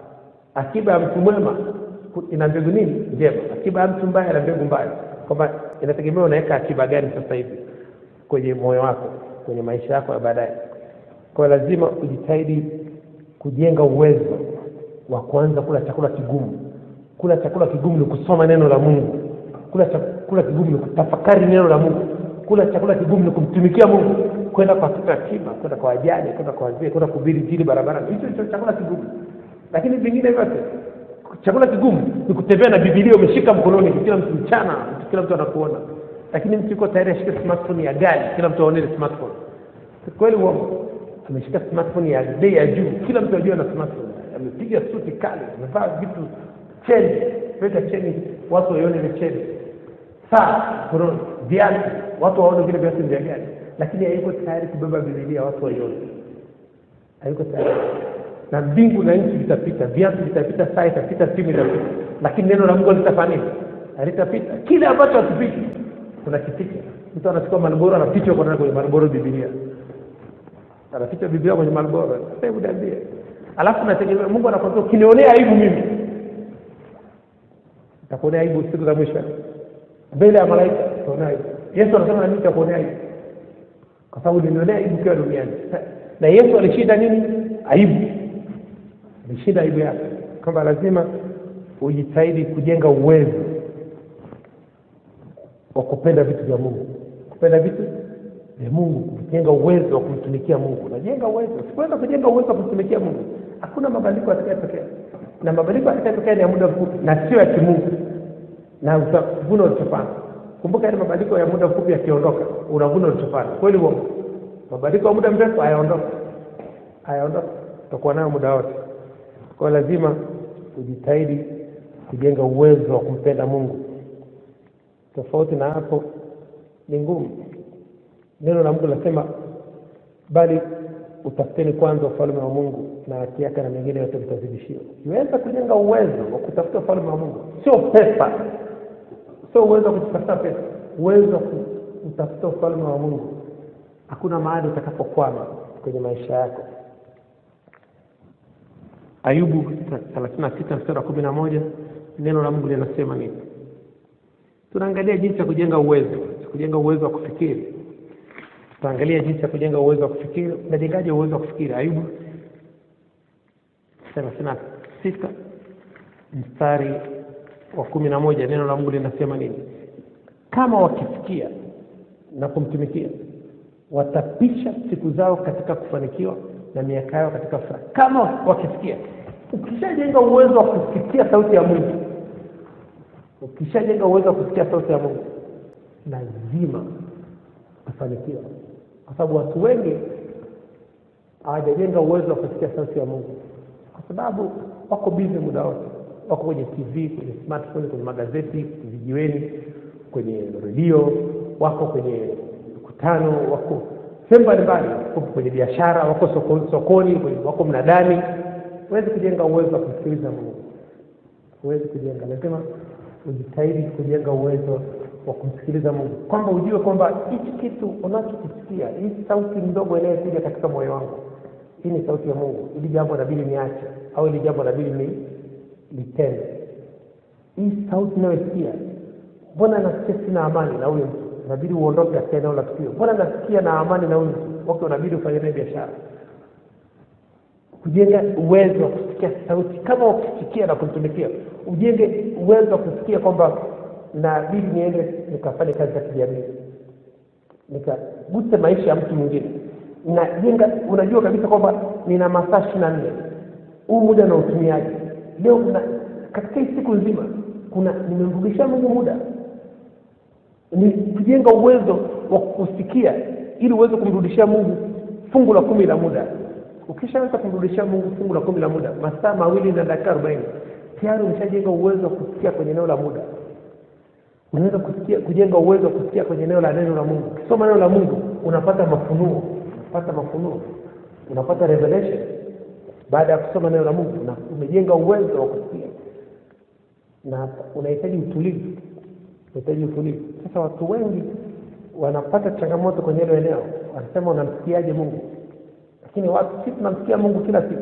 akiba ya mtu mwema ku- ina mbegu nini njema akiba ya mtu mbaya ina mbegu mbaya kwamba inategemea unaweka akiba gani sasa hivi kwenye moyo wako kwenye maisha yako ya baadaye kwa hiyo lazima ujitahidi kujenga uwezo wa kuanza kula chakula kigumu kula chakula kigumu ni kusoma neno la mungu kula chakula kigumu ni kutafakari neno la mungu kula chakula kigumu ni kumtumikia mungu kwenda kwa watoto yatima kwenda kwa wajane kwenda kwa wazee kwenda kuhubiri injili barabarani hicho ndicho chakula kigumu lakini vingine vyote chakula kigumu ni kutembea na bibilia umeshika mkononi kila mtu mchana kila mtu anakuona lakini mtu yuko tayari ashike smartphone ya gari kila mtu aone ile smartphone kweli uongo ameshika smartphone ya bei ya juu kila mtu ajua na smartphone amepiga suti kali amevaa vitu cheni weka cheni watu waione ile cheni saa mkononi viatu watu waone vile viatu ni vya gari lakini hayuko tayari kubeba bibilia watu waione hayuko tayari na mbingu na nchi vitapita viatu vitapita saa itapita simu itapita lakini neno la mungu litafanya nini halitapita kile ambacho hakipiti kuna kipita mtu anachukua malboro anapichwa kwa ndani kwenye malboro bibilia anaficha biblia kwenye malboro sasa hebu niambie alafu nategemea mungu anakwambia ukinionea aibu mimi nitakuonea aibu siku za mwisho mbele ya malaika utaonea aibu yesu anasema na mimi nitakuonea aibu kwa sababu nilionea aibu ukiwa duniani na yesu alishinda nini aibu alishinda aibu yake kwamba lazima ujitahidi kujenga uwezo wa kupenda vitu vya mungu kupenda vitu vya mungu kujenga uwezo wa kumtumikia mungu unajenga uwezo sikuweza kujenga uwezo wa kumtumikia mungu hakuna mabadiliko yatakayotokea na mabadiliko yatakayotokea ni ya muda mfupi na sio ya kimungu na utavuna ulichopanda kumbuka yale mabadiliko ya muda mfupi yakiondoka unavuna ulichopanda kweli uongo mabadiliko ya muda mrefu hayaondoka hayaondoka utakuwa nayo muda wote kwa hiyo lazima ujitahidi kujenga uwezo wa kumpenda mungu tofauti na hapo ni ngumu neno la mungu linasema bali utafuteni kwanza ufalme wa mungu na haki yake na mengine yote vitazidishiwa ukiweza kujenga uwezo wa kutafuta ufalme wa mungu sio pesa sio uwezo wa kutafuta pesa uwezo wa ku- utafuta ufalme wa mungu hakuna mahali utakapokwama kwenye maisha yako ayubu thelathini na sita mstari wa kumi na moja neno la mungu linasema nini tunaangalia jinsi ya kujenga uwezo kujenga uwezo wa kufikiri tutaangalia jinsi ya kujenga uwezo wa kufikiri unajengaje uwezo wa kufikiri ayubu thelathini na sita mstari wa kumi na moja neno la mungu linasema nini kama wakisikia na kumtumikia watapisha siku zao katika kufanikiwa na miaka yao katika furaha kama wakisikia ukishajenga uwezo wa kusikia sauti ya mungu ukishajenga uwezo wa kusikia sauti ya mungu lazima utafanikiwa kwa sababu watu wengi hawajajenga uwezo wa kusikia sauti ya mungu kwa sababu wako bizi muda wote wako kwenye tv kwenye smartphone kwenye magazeti vijiweni kwenye redio wako kwenye mikutano wako sehemu mbalimbali wako kwenye biashara wako soko, sokoni kwenye- wako mnadani huwezi kujenga uwezo wa kumsikiliza mungu huwezi kujenga lazima ujitahidi kujenga uwezo wa kumsikiliza mungu kwamba ujue kwamba hichi kitu unachokisikia hii sauti ndogo inayokuja katika moyo wangu hii ni sauti ya mungu ili jambo inabidi niache au ili jambo inabidi ni litende hii sauti inayosikia mbona nasikia sina amani na huyu mtu inabidi uondoke katika eneo la tukio mbona nasikia na amani na huyu mtu okay unabidi ufanye naye biashara kujenga uwezo wa kusikia sauti kama ukisikia na kumtumikia ujenge uwezo wa kusikia kwamba nabidi niende nikafanye kazi za kijamii nikaguse maisha ya mtu mwingine najenga unajua kabisa kwamba nina masaa ishiri na nne huu muda na utumiaji leo kuna katika hii siku nzima kuna nimemrudishia mungu muda ni kujenga uwezo wa kusikia ili uweze kumrudishia mungu fungu la kumi la muda ukishaweza kumrudishia mungu fungu la kumi la muda masaa mawili na dakika arobaini tayari umeshajenga uwezo wa kusikia kwenye eneo la muda unaweza kusikia kujenga uwezo wa kusikia kwenye eneo la neno la mungu ukisoma neno la mungu unapata mafunuo unapata mafunuo unapata revelation baada ya kusoma neno la mungu na umejenga uwezo wa kusikia na unahitaji utulivu unahitaji utulivu sasa watu wengi wanapata changamoto kwenye hilo eneo wanasema unamsikiaje mungu lakini watu si tunamsikia mungu kila siku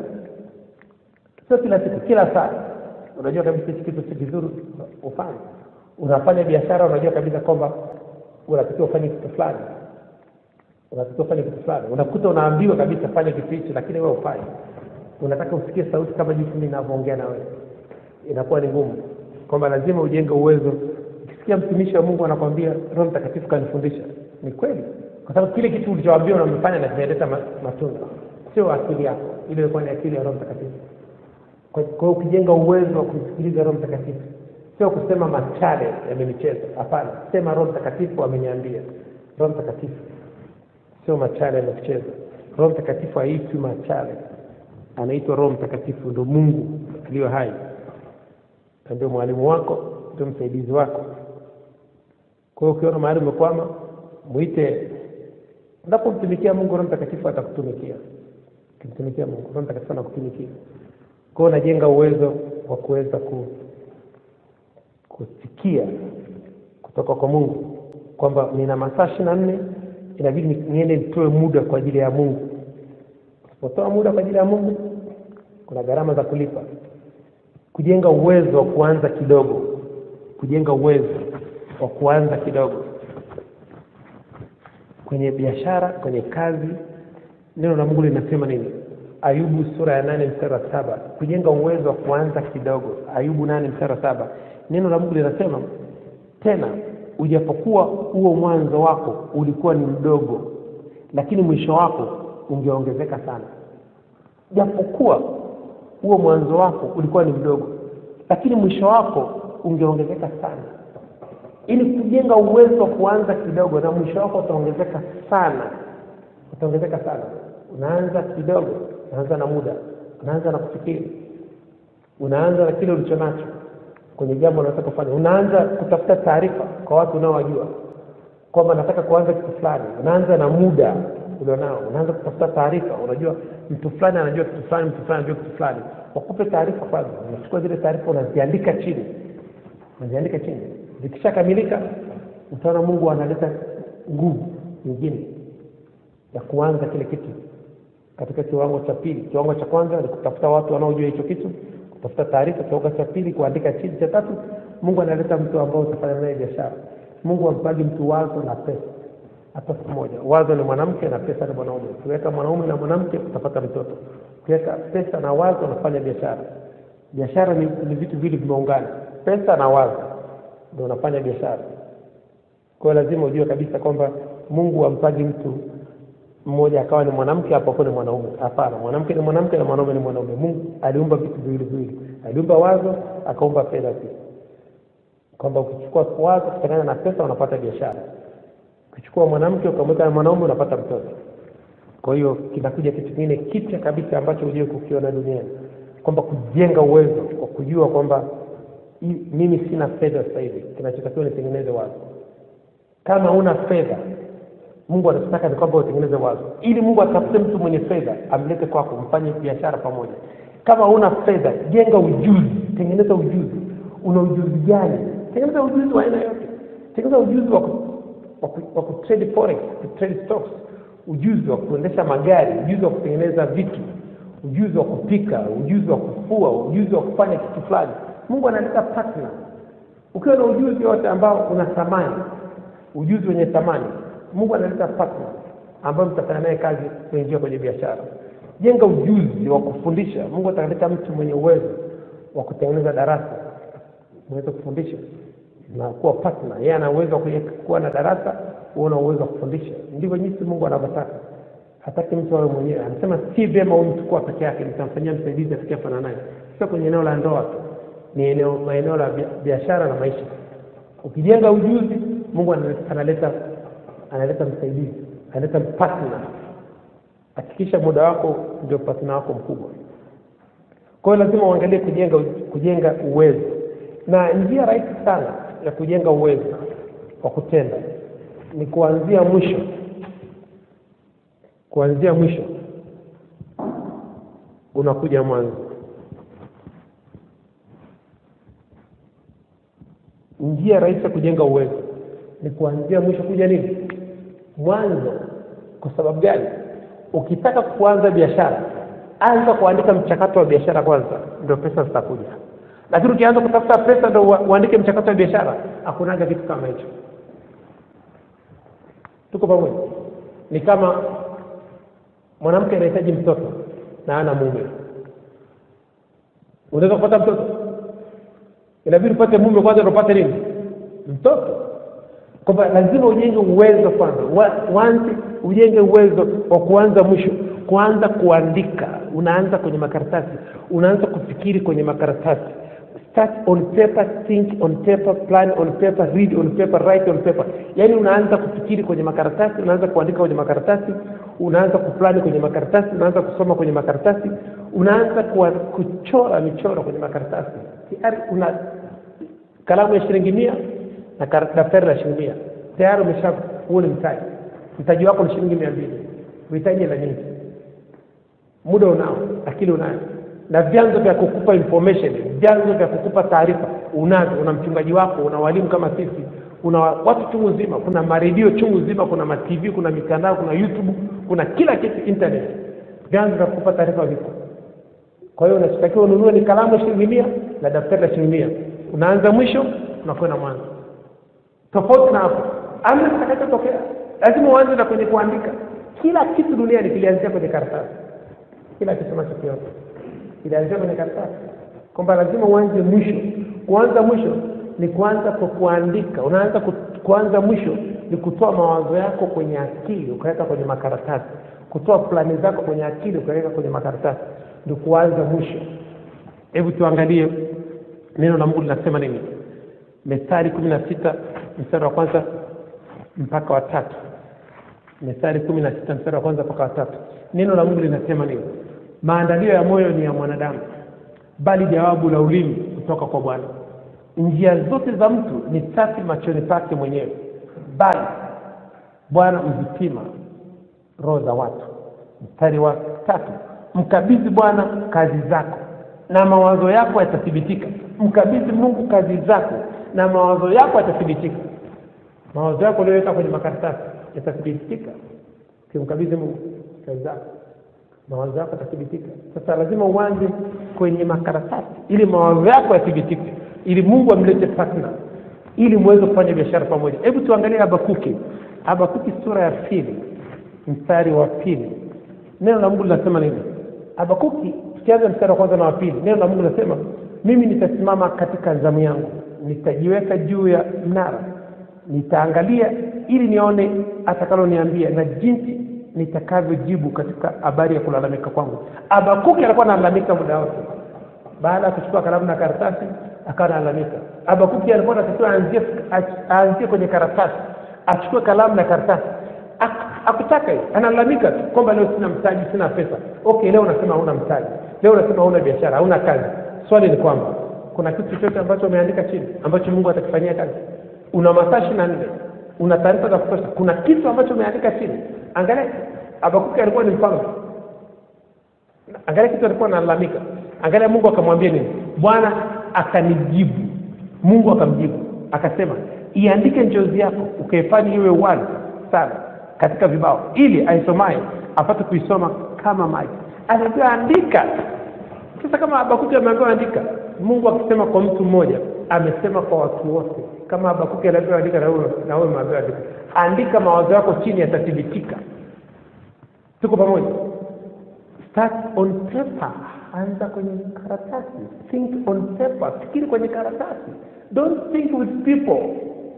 sio kila siku kila saa unajua kabisa hichi kitu si kizuri ufanye unafanya biashara unajua kabisa kwamba unatakiwa ufanye kitu fulani unatakiwa ufanye kitu fulani unakuta unaambiwa kabisa fanya kitu hichi lakini wewe ufanye unataka usikie sauti kama jinsi mimi ninavyoongea na wewe inakuwa ni ngumu kwamba lazima ujenge uwezo ukisikia mtumishi wa mungu anakwambia roho mtakatifu kanifundisha ni kweli kwa sababu kile kitu ulichoambiwa unamefanya na kimeleta ma- matunda sio akili yako ile ilikuwa ni akili ya roho mtakatifu kwa kwa hiyo ukijenga uwezo wa kumsikiliza roho mtakatifu sio kusema machale yamenicheza hapana sema roho mtakatifu ameniambia roho mtakatifu sio machale yamekucheza roho mtakatifu haitwi machale anaitwa roho mtakatifu ndo mungu aliyo hai na ndio mwalimu wako ndio msaidizi wako kwa hiyo ukiona mahali umekwama mwite unapomtumikia mungu roho mtakatifu atakutumikia ukimtumikia mungu roho mtakatifu anakutumikia kwa hiyo unajenga uwezo wa kuweza ku, kusikia kutoka kwa mungu kwamba nina masaa ishiri na nne inabidi ni- niende nitoe muda kwa ajili ya mungu usipotoa muda kwa ajili ya mungu kuna gharama za kulipa kujenga uwezo wa kuanza kidogo kujenga uwezo wa kuanza kidogo kwenye biashara kwenye kazi neno la mungu linasema nini ayubu sura ya nane mstari wa saba kujenga uwezo wa kuanza kidogo ayubu nane mstari wa saba neno la mungu linasema tena ujapokuwa huo mwanzo wako ulikuwa ni mdogo lakini mwisho wako ungeongezeka sana japokuwa huo mwanzo wako ulikuwa ni mdogo lakini mwisho wako ungeongezeka sana ili kujenga uwezo wa kuanza kidogo na mwisho wako utaongezeka sana utaongezeka sana unaanza kidogo unaanza na muda unaanza na kufikiri unaanza na kile ulicho nacho kwenye jambo unataka kufanya unaanza kutafuta taarifa kwa watu unaowajua kwamba nataka kuanza kitu fulani unaanza na muda ulionao unaanza kutafuta taarifa unajua mtu fulani anajua kitu fulani mtu fulani anajua kitu fulani wakupe taarifa kwanza unachukua zile taarifa unaziandika chini unaziandika chini zikishakamilika utaona mungu analeta nguvu nyingine ya kuanza kile kitu katika kiwango cha pili kiwango cha kwanza ni kutafuta watu wanaojua hicho kitu kutafuta taarifa kiwango cha pili kuandika chini cha tatu mungu analeta mtu ambao utafanya naye biashara mungu ampagi mtu wazo na pesa hata siku moja wazo ni mwanamke na pesa ni mwanaume ukiweka mwanaume na mwanamke utapata mtoto ukiweka pesa na wazo unafanya biashara biashara ni, ni vitu vili vimeungana pesa na wazo ndio unafanya biashara kwa hiyo lazima ujue kabisa kwamba mungu ampagi mtu mmoja akawa ni mwanamke hapo hapo ni mwanaume hapana mwanamke ni mwanamke na mwanaume ni mwanaume mungu aliumba vitu viwili viwili aliumba wazo akaumba fedha pia kwamba ukichukua wazo kuchanganya na pesa unapata biashara ukichukua mwanamke ukamweka na mwanaume unapata mtoto kwa hiyo kinakuja kitu kingine kipya kabisa ambacho hujui kukiona duniani kwamba kujenga uwezo wa kujua kwamba hii- mimi sina fedha sasa hivi kinachotakiwa nitengeneze wazo kama una fedha mungu anachotaka ni kwamba utengeneze wazo ili mungu atafute mtu mwenye fedha amlete kwako mfanye biashara pamoja kama una fedha jenga ujuzi tengeneza ujuzi una ujuzi gani tengeneza ujuzi wa aina yote tengeneza ujuzi wa ku- wa ku- wa kutrade forex kutrade stocks ujuzi wa kuendesha magari ujuzi wa kutengeneza vitu ujuzi wa kupika ujuzi wa kufua ujuzi wa kufanya kitu fulani mungu analeta partner ukiwa na ujuzi wote ambao una thamani ujuzi wenye thamani mungu analeta partner ambayo mtafanya naye kazi kuingia kwenye biashara jenga ujuzi wa kufundisha mungu ataleta mtu mwenye uwezo wa kutengeneza darasa unaweza kufundisha na kuwa partner yeye ana uwezo wa kuye- kuwa na darasa wewe una uwezo wa kufundisha ndivyo jinsi mungu anavyotaka hataki mtu awe mwenyewe anasema si vyema huyu mtu kuwa peke yake nitamfanyia msaidizi atakayefanana naye sio kwenye eneo la ndoa tu ni eneo maeneo la bia- biashara na maisha ukijenga ujuzi mungu analeta analeta, analeta msaidizi analeta partner hakikisha muda wako ndio partner wako mkubwa kwa hiyo lazima uangalie kujenga kujenga uwezo na njia rahisi sana ya kujenga uwezo wa kutenda ni kuanzia mwisho kuanzia mwisho unakuja mwanzo njia rahisi ya kujenga uwezo ni kuanzia mwisho kuja nini mwanzo kwa sababu gani ukitaka kuanza biashara anza kuandika mchakato wa biashara kwanza ndio pesa zitakuja lakini ukianza kutafuta pesa ndio ua- uandike mchakato wa biashara hakunaga kitu kama hicho tuko pamoja ni kama mwanamke anahitaji mtoto na ana mume unaweza kupata mtoto inabidi upate mume kwanza ndio upate nini mtoto kwamba lazima ujenge uwezo kwanza Wa- uanze ujenge uwezo wa kuanza mwisho kuanza kuandika unaanza kwenye makaratasi unaanza kufikiri kwenye makaratasi start on paper think on paper plan on paper read on paper write on paper yaani unaanza kufikiri kwenye makaratasi unaanza kuandika kwenye makaratasi unaanza kuplani kwenye makaratasi unaanza kusoma kwenye makaratasi unaanza kuwa, kuchora michoro kwenye makaratasi tayari una kalamu ya shilingi mia na kar- daftari la shilingi mia tayari umesha huo ni mtaji mtaji wako ni shilingi mia mbili uhitaji hela nyingi muda unao akili unayo na vyanzo vya kukupa information vyanzo vya kukupa taarifa unavyo una mchungaji wako una walimu kama sisi kuna watu chungu nzima kuna maredio chungu nzima kuna matv kuna mitandao kuna youtube kuna kila kitu internet vyanzo vya kukupa taarifa vipo kwa hiyo unachotakiwa ununue ni kalamu ya shilingi mia na daftari la shilingi mia unaanza mwisho unakwenda mwanzo tofauti na hapo amna kitakachotokea lazima uanze na kwenye kuandika kila kitu duniani kilianzia kwenye karatasi kila kitu unachokiona kilianzia kwenye karatasi kwamba lazima uanze mwisho kuanza mwisho ni kuanza kwa kuandika unaanza ku, kuanza mwisho ni kutoa mawazo yako kwenye akili ukaweka kwenye makaratasi kutoa plani zako kwenye akili ukaweka kwenye makaratasi ndio kuanza mwisho hebu tuangalie neno la mungu linasema nini methali kumi na sita mstari wa kwanza mpaka wa tatu methali kumi na sita mstari wa kwanza mpaka wa tatu neno la mungu linasema nini maandalio ya moyo ni ya mwanadamu bali jawabu la ulimi kutoka kwa bwana njia zote za mtu ni safi machoni pake mwenyewe bali bwana huzipima roho za watu mstari wa tatu mkabidhi bwana kazi zako na mawazo yako yatathibitika mkabidhi mungu kazi zako na mawazo yako yatathibitika mawazo yako uliyoweka kwenye makaratasi yatathibitika ukimkabidhi mungu kazi zako mawazo yako yatathibitika sasa lazima uanze kwenye makaratasi ili mawazo yako yathibitike ili mungu amlete partner ili muweze kufanya biashara pamoja hebu tuangalie habakuki habakuki sura ya pili mstari wa pili neno la mungu linasema nini habakuki tukianza mstari wa kwanza na wa pili neno la mungu linasema mimi nitasimama katika zamu yangu nitajiweka juu ya mnara nitaangalia ili nione atakaloniambia na jinsi nitakavyojibu katika habari ya kulalamika kwangu abakuki alikuwa analalamika muda wote baada ya kuchukua kalamu na karatasi akawa analalamika abakuki alikuwa anatakiwa aanzie aanzie kwenye karatasi achukue kalamu na karatasi Ak- akutaka hiyo analalamika tu kwamba leo sina mtaji sina pesa okay leo unasema hauna mtaji leo unasema hauna biashara hauna kazi swali ni kwamba kuna kitu chochote ambacho umeandika chini ambacho mungu atakifanyia kazi una masaa ishiri na nne una taarifa za kutosha kuna kitu ambacho umeandika chini angalia abakuki alikuwa ni mfalme angalia kitu alikuwa analalamika angalia mungu akamwambia nini bwana akanijibu mungu akamjibu akasema iandike njozi yako ukaifanya iwe wazi sana katika vibao ili aisomaye apate kuisoma kama maji anaambiwa andika sasa kama habakuki ameambiwa andika mungu akisema kwa mtu mmoja amesema kwa watu wote kama habakuki anaambiwa andika na wewe na wewe umeambiwa andika andika mawazo yako chini yatathibitika tuko pamoja start on paper anza kwenye karatasi think on paper fikiri kwenye karatasi don't think with people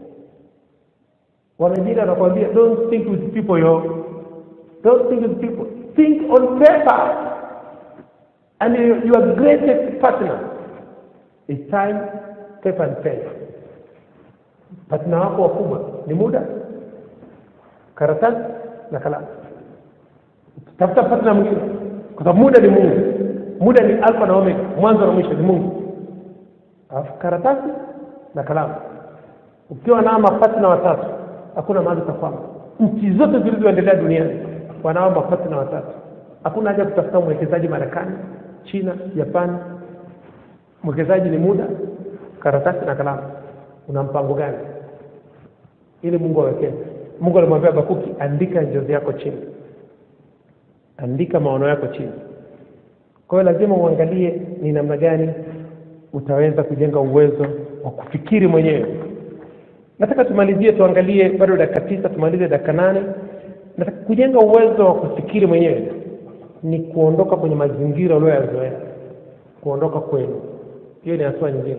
wanajiri anakwambia don't think with people yo don't think with people think on paper and your your greatest partner is time paper and pen partner wako wakubwa ni muda karatasi na kalamu tafuta partner mwingine kwa sababu muda ni mungu muda ni alfa na omega mwanzo na mwisho ni mungu alafu karatasi na kalamu ukiwa na mapatna watatu hakuna mahali utakwama nchi zote zilizoendelea duniani wanao mapatna watatu hakuna haja kutafuta mwekezaji marekani china japani mwekezaji ni muda karatasi na kalamu una mpango gani ili mungu awekee mungu alimwambia bakuki andika njozi yako chini andika maono yako chini kwa hiyo lazima uangalie ni namna gani utaweza kujenga uwezo wa kufikiri mwenyewe nataka tumalizie tuangalie bado dakika tisa tumalize dakika nane nataka kujenga uwezo wa kufikiri mwenyewe ni kuondoka kwenye mazingira ulioyazoea kuondoka kwenu hiyo ni hatua nyingine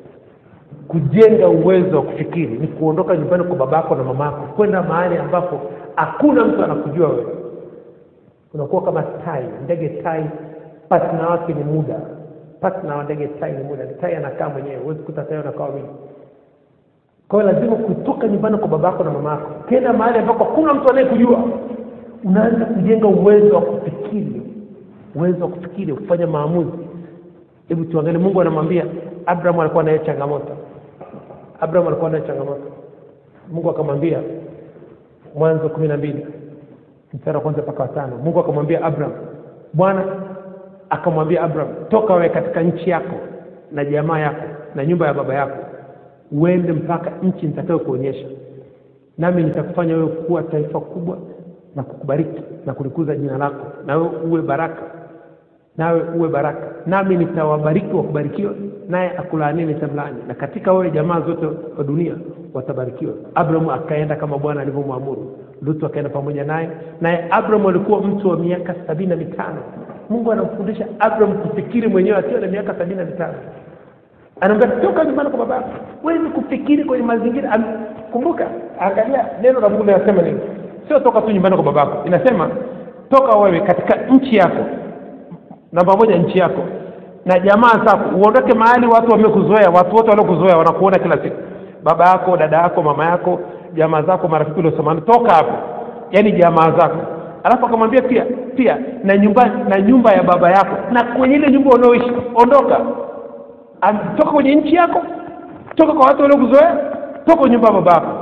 kujenga uwezo wa kufikiri ni kuondoka nyumbani kwa babako na mamako kwenda mahali ambapo hakuna mtu anakujua wewe unakuwa kama tai ndege tai patna wake ni muda patna wa ndege tai ni muda tai anakaa mwenyewe huwezi kuta tai anakaa wawili kwa hiyo lazima kutoka nyumbani kwa babako na mamako kenda mahali ambako hakuna mtu anayekujua unaanza kujenga uwezo wa kufikiri uwezo wa kufikiri kufanya maamuzi hebu tuangalie mungu anamwambia abraham alikuwa naye changamoto abraham alikuwa naye changamoto mungu akamwambia mwanzo kumi na mbili mstari wa kwanza mpaka watano mungu akamwambia abraham bwana akamwambia abraham toka wewe katika nchi yako na jamaa yako na nyumba ya baba yako uende mpaka nchi nitakayo kuonyesha nami nitakufanya wewe kuwa taifa kubwa na kukubariki na kulikuza jina lako na wewe uwe baraka nawe uwe baraka nami nitawabariki wakubarikiwa naye akulaanie nitamlaani na katika wewe jamaa zote wa dunia watabarikiwa abrahamu akaenda kama bwana alivyomwamuru lutu akaenda pamoja naye naye abrahamu alikuwa mtu wa miaka sabini na mitano mungu anamfundisha abraham kufikiri mwenyewe akiwa na miaka sabini na mitano anaambia toka nyumbani kwa babako huwezi kufikiri kwenye mazingira Am- kumbuka angalia neno la mungu linasema nini sio toka tu nyumbani kwa babako inasema toka wewe katika nchi yako namba moja nchi yako na jamaa zako uondoke mahali watu wamekuzoea watu wote waliokuzoea wanakuona kila siku baba yako dada yako mama yako jamaa zako marafiki uliosamani toka hapo yaani jamaa zako alafu akamwambia pia pia na nyumba na nyumba ya baba yako na kwenye ile nyumba unaoishi ondoka Am- toka kwenye nchi yako toka kwa watu waliokuzoea toka kwenye nyumba ya baba yako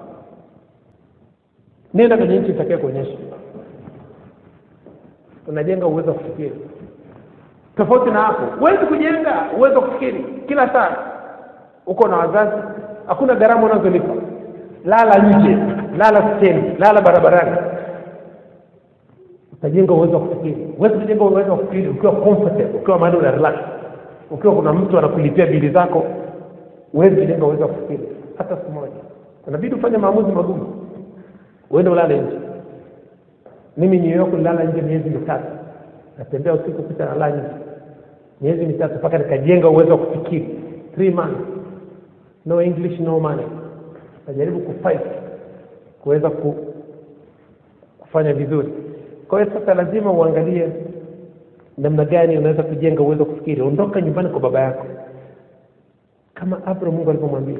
nenda kwenye nchi itakaye kuonyesha unajenga uwezo wa kufikiri tofauti na hapo huwezi kujenga uwezo wa kufikiri kila saa uko na wazazi hakuna gharama unazolipa lala nje lala stendi lala barabarani utajenga uwezo wa kufikiri huwezi kujenga uwezo wa kufikiri ukiwa comfortable ukiwa mahali una relax ukiwa kuna mtu anakulipia bili zako huwezi kujenga uwezo wa kufikiri hata siku moja inabidi ufanye maamuzi magumu uende ulale nje mimi New York nilala nje miezi mitatu natembea usiku kucha nalala nje miezi mitatu mpaka nikajenga uwezo wa kufikiri three months no english no money najaribu kufight kuweza ku, kufanya vizuri kwa hiyo sasa lazima uangalie namna gani unaweza kujenga uwezo wa kufikiri ondoka nyumbani kwa baba yako kama abraham mungu alivyomwambia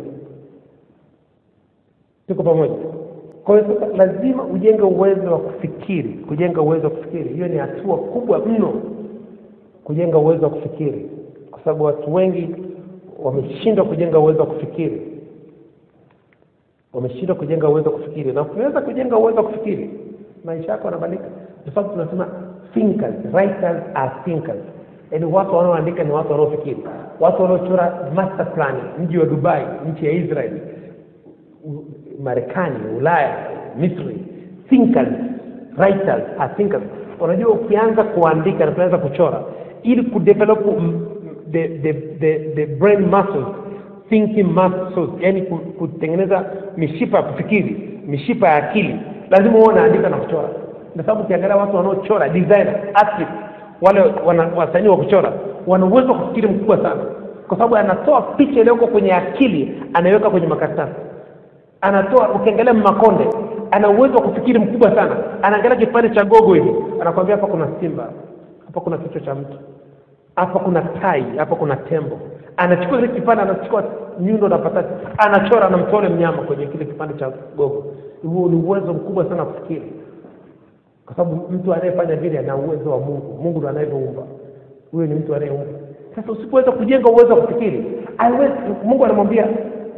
tuko pamoja kwa hiyo sasa lazima ujenge uwezo wa kufikiri kujenga uwezo wa kufikiri hiyo ni hatua kubwa mno kujenga uwezo wa kufikiri kwa sababu watu wengi wameshindwa kujenga uwezo wa kufikiri wameshindwa kujenga uwezo wa kufikiri na ukiweza kujenga uwezo wa kufikiri maisha yako yanabadilika kwa sababu tunasema thinkers writers are thinkers yaani watu wanaoandika ni watu wanaofikiri watu wanaochora master plan mji wa dubai nchi ya israeli U- marekani ulaya misri thinkers writers are thinkers unajua ukianza kuandika na kuanza kuchora ili kudevelop mm, the, the, the, the brain muscles thinking muscles yani ku- kutengeneza mishipa ya kufikiri mishipa ya akili lazima uwe unaandika na kuchora kwa sababu ukiangalia watu wanaochora designer artist wale wana- wasanii wa kuchora wana uwezo wa kufikiri mkubwa sana kwa sababu anatoa picha iliyoko kwenye akili anaiweka kwenye makaratasi anatoa ukiangalia makonde ana uwezo wa kufikiri mkubwa sana anaangalia kipande cha gogo hivi anakwambia hapa kuna simba hapa kuna kichwa cha mtu hapa kuna tai hapa kuna tembo anachukua ile kipande anachukua nyundo na patati anachora anamtoa ule mnyama kwenye kile kipande cha gogo huo ni uwezo mkubwa sana wa kufikiri kwa sababu mtu anayefanya vile ana uwezo wa mungu mungu ndo anayeumba huyo ni mtu anayeumba sasa usipoweza kujenga uwezo wa kufikiri haiwezi mungu anamwambia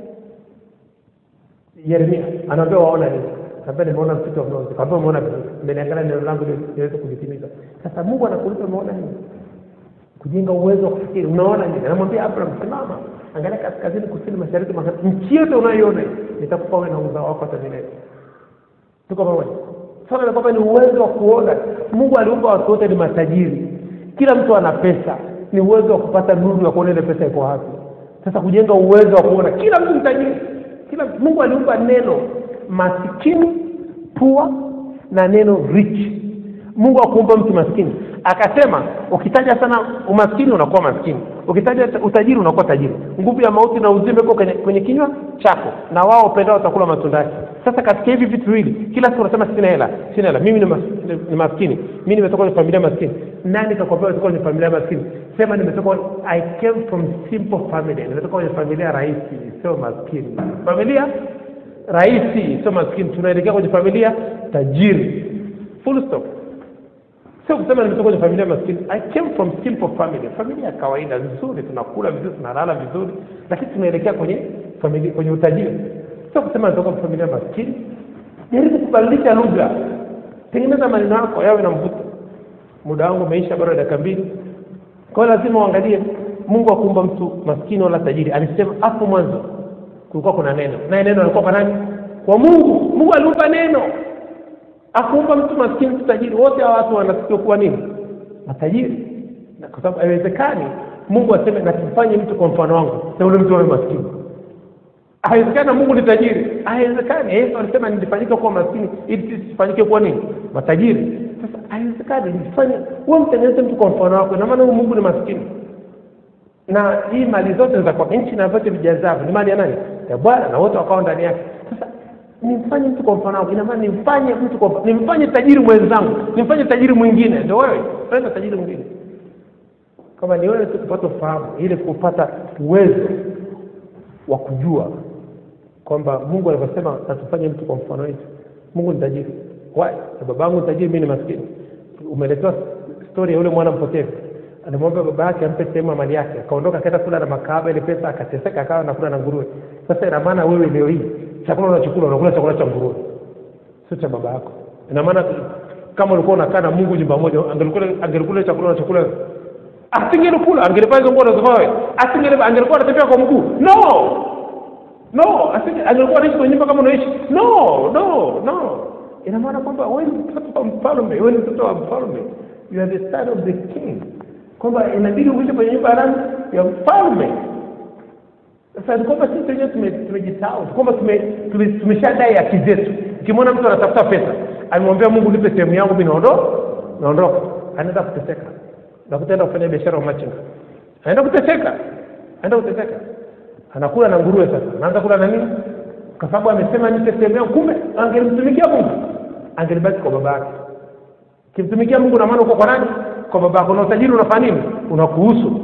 yeremia anaambia waona nini kaambia nimeona msitu wa mlozi kaambia umeona vizuri mmeniangalia neno langu ili niweze kulitimiza sasa mungu anakuuliza umeona nini kujenga uwezo wa kufikiri unaona nini anamwambia abraham simama angalia kaskazini kusini mashariki magharibi nchi yote unayoiona hii, nitakupa wewe na uzao wako hata milele tuko pamoja swala la kwamba ni uwezo wa kuona mungu aliumba watu wote ni matajiri kila mtu ana pesa ni uwezo wa kupata nuru ya kuona ile pesa iko wapi sasa kujenga uwezo wa kuona kila mtu ni tajiri kila mungu aliumba neno masikini pua na neno rich mungu akuumba mtu maskini akasema ukitaja sana umaskini unakuwa maskini ukitaja utajiri unakuwa tajiri nguvu ya mauti na uzima iko kwenye, kwenye kinywa chako na wao upendao watakula matunda yake sasa katika hivi vitu viwili kila siku unasema sina hela sina hela mimi ni, mas, ni, ni maskini mimi nimetoka kwenye familia maskini nani kakwambia umetoka kwenye familia maskini sema nimetoka i came from simple family nimetoka kwenye familia rahisi sio maskini familia rahisi sio maskini tunaelekea kwenye familia tajiri full stop sio kusema nimetoka kwenye familia maskini i came from simple family familia ya kawaida nzuri tunakula vizuri tunalala vizuri lakini tunaelekea kwenye familia kwenye utajiri sio kusema natoka kwenye familia maskini jaribu kubadilisha lugha tengeneza maneno yako yawe na mvuto muda wangu umeisha bado dakika mbili kwa hiyo lazima uangalie mungu akuumba mtu maskini wala tajiri alisema hapo mwanzo kulikuwa kuna neno naye neno alikuwa kwa nani kwa mungu mungu aliumba neno akuumba mtu maskini mtu tajiri wote hawa watu wanatakiwa kuwa nini matajiri Na kwa sababu haiwezekani mungu aseme nakifanye mtu kwa mfano wangu na ule mtu awe maskini haiwezekani na mungu ni tajiri haiwezekani yesu alisema nilifanyika kuwa maskini ili sisi tusifanyike kuwa nini matajiri sasa haiwezekani nifanye wewe mtengeneze mtu kwa mfano wako ina maana huyu mungu ni maskini na hii mali zote za kwa nchi na vyote vijazavyo ni mali ya nani ya bwana na wote wakawa ndani yake sasa nimfanye mtu kwa mfano wangu ina maana nimfanye mtu kwa nimfanye tajiri mwenzangu nimfanye tajiri mwingine ndio wewe fanya tajiri mwingine kama ni wewe tu kupata ufahamu ili kupata uwezo wa kujua kwamba mungu alivyosema natufanye mtu kwa mfano wetu mungu ni tajiri Why? Na babangu ni tajiri mimi ni maskini umeletewa stori ya yule mwana mpotevu alimwambia baba yake ampe sehemu ya mali yake akaondoka akaenda kula na makahaba ile pesa akateseka akawa nakula na nguruwe sasa ina maana wewe leo hii chakula unachokula unakula chakula cha nguruwe sio cha baba yako ina maana kama ulikuwa unakaa na mungu nyumba moja angelikula angelikula chakula unachokula asingelikula angelipaa hizo nguo unazovaa wewe asingeli angelikuwa anatembea kwa mguu no no asije angekuwa anaishi kwenye nyumba kama unaishi no no no ina maana kwamba wewe ni mtoto wa mfalme wewe ni mtoto wa mfalme you are the son of the king kwamba inabidi uishi kwenye nyumba ya nani ya mfalme sasa ni kwamba sisi wenyewe tume- tumejisahau kwamba tume- tume- tumeshadai haki zetu ukimwona mtu anatafuta pesa amemwambia mungu nipe sehemu yangu mi naondoka naondoka anaenda kuteseka nakutaenda kufanya biashara wa machinga anaenda kuteseka anaenda kuteseka anakula na nguruwe sasa anaanza kula na nini kwa sababu amesema nipe sehemu yangu kumbe angelimtumikia mungu angelibaki kwa baba yake kimtumikia mungu na maana uko kwa nani kwa baba yako na utajiri unafanya nini unakuhusu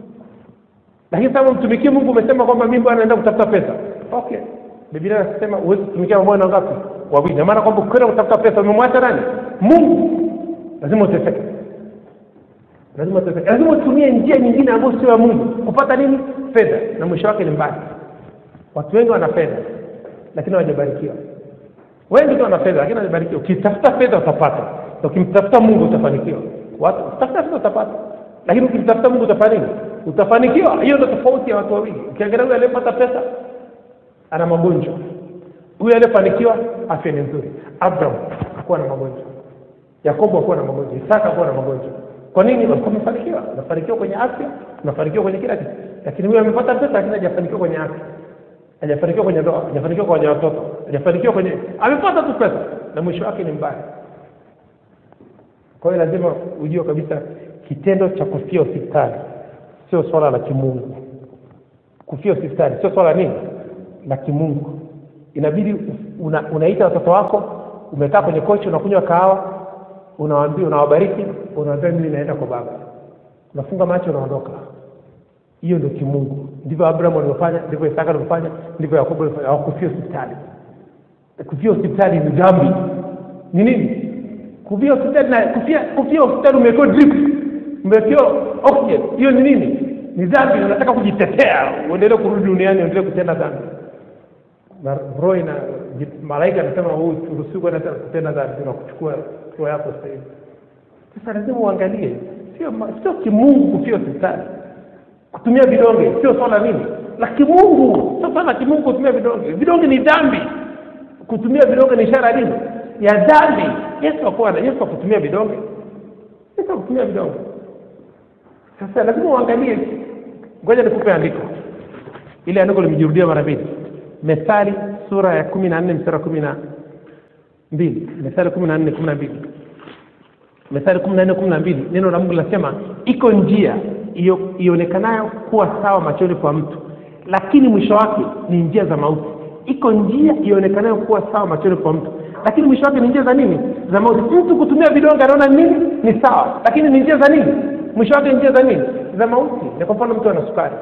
lakini sasa mtumikie mungu umesema kwamba mimi bwana naenda kutafuta pesa okay biblia inasema huwezi kutumikia mabwana ngapi wawili na maana kwamba ukienda kutafuta pesa umemwacha nani mungu lazima uteseke lazima uteseke lazima utumie njia nyingine ambayo sio ya mungu kupata nini fedha na mwisho wake ni mbaya watu wengi wana fedha lakini hawajabarikiwa wengi tu wana fedha lakini hawajabarikiwa ukitafuta fedha utapata na ukimtafuta mungu utafanikiwa watu ukitafuta fedha utapata lakini ukimtafuta mungu utafanya nini utafanikiwa hiyo ndio tofauti ya watu wawili ukiangalia huyu aliyepata pesa ana magonjwa huyu aliyefanikiwa afya ni nzuri abraham hakuwa na magonjwa yakobo hakuwa na magonjwa isaka hakuwa na magonjwa kwa nini walikuwa wamefanikiwa amefanikiwa kwenye afya amefanikiwa kwenye kila kitu lakini huyu amepata pesa lakini hajafanikiwa kwenye afya hajafanikiwa kwenye ndoa hajafanikiwa kwenye watoto hajafanikiwa kwenye amepata tu pesa na mwisho wake ni mbaya kwa hiyo lazima ujue kabisa kitendo cha kufia hospitali sio swala la kimungu kufia hospitali sio swala nini la kimungu inabidi una, unaita watoto wako umekaa kwenye kochi unakunywa kahawa unawaambia unawabariki unawaambia mimi naenda kwa baba unafunga macho unaondoka hiyo ndio kimungu ndivyo abraham alivyofanya ndivyo isaka alivyofanya ndivyo yakobo alivyofanya hawakufia hospitali kufia hospitali ni dhambi ni nini kufia hospitali na kufia kufia hospitali umewekewa drip umewekewa oxygen hiyo ni nini ni dhambi unataka kujitetea uendelee kurudi duniani uendelee kutenda dhambi na roho ina malaika anasema huu uruhusiwi kwenda tena kutenda dhambi na kuchukua roho yako sasa hivi sasa lazima uangalie sio ma- sio kimungu kufia hospitali kutumia vidonge sio swala nini la kimungu sio swala la kimungu kutumia vidonge vidonge ni dhambi kutumia vidonge ni ishara ya nini ya dhambi yesu akuwa na yesu akutumia vidonge yesu akutumia vidonge sasa lazima uangalie ngoja nikupe andiko ile andiko limejirudia mara mbili methali sura ya kumi na nne mstari wa kumi na mbili methali kumi na nne kumi na mbili methali kumi na nne kumi na mbili neno la mungu linasema iko njia iyo- ionekanayo kuwa sawa machoni kwa mtu lakini mwisho wake ni njia za mauti iko njia ionekanayo kuwa sawa machoni kwa mtu lakini mwisho wake ni njia za nini za mauti mtu kutumia vidonge anaona nini ni sawa lakini ni njia za nini mwisho wake ni njia za nini za mauti ni kwa mfano mtu ana sukari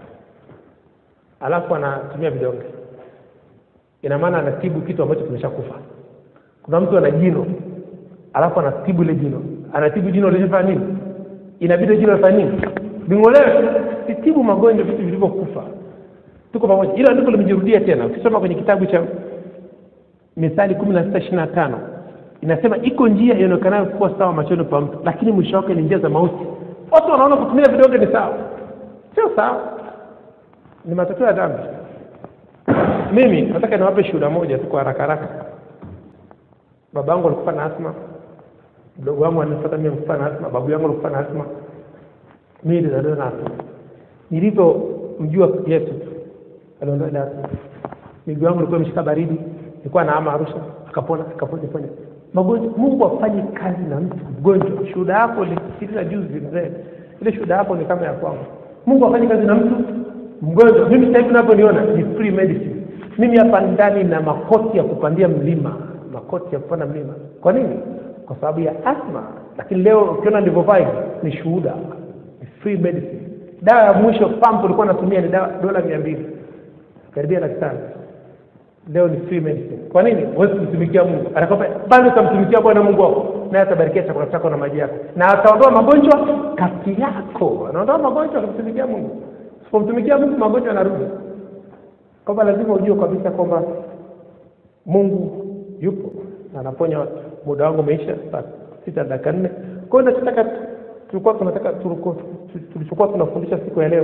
alafu anatumia vidonge ina maana anatibu kitu ambacho kimeshakufa kuna mtu ana jino alafu anatibu ile jino anatibu jino lilifanya nini inabidi jino lifanye nini ling'olewe sitibu magonjwa vitu vilivyokufa tuko pamoja ilo andiko limejirudia tena ukisoma kwenye kitabu cha mithali kumi na sita ishiri na tano inasema iko njia ionekanayo kuwa sawa machoni pa mtu lakini mwisho wake ni njia za mauti watu wanaona kutumia vidonge ni sawa sio sawa ni matokeo ya dhambi mimi nataka niwape shuhuda moja tu kwa haraka haraka baba yangu alikufa na asma mdogo wangu anifuata mimi alikufa na asma babu yangu alikufa na asma mimi nilizaliwa na asma nilivyomjua yesu tu aliondoa ile asma miguu yangu ilikuwa imeshika baridi nilikuwa naama arusha akapona akapona pona magonjwa mungu afanye kazi na mtu mgonjwa shuhuda yako nilisikiliza juzi mzee ile shuhuda yako ni kama ya kwangu mungu afanye kazi na mtu mgonjwa mimi sasa hivi unavyoniona ni free medicine mimi hapa ndani na makoti ya kupandia mlima makoti ya kupanda mlima kwa nini kwa sababu ya asma lakini leo ukiona nilivyovaa hivi ni shuhuda ni free medicine dawa ya mwisho pump ulikuwa natumia ni dawa dola mia mbili karibia laki tano leo ni free medicine kwa nini huwezi kumtumikia mungu anakwambia bado utamtumikia bwana mungu wako naye atabarikia chakula chako na maji yako na ataondoa magonjwa kati yako anaondoa magonjwa akamtumikia mungu usipomtumikia mungu magonjwa yanarudi kwamba lazima ujue kabisa kwamba mungu yupo na anaponya watu muda wangu umeisha saa sita dakika nne kwa hiyo nachotaka tulikuwa tunataka tulikuwa- tulichokuwa tunafundisha siku ya leo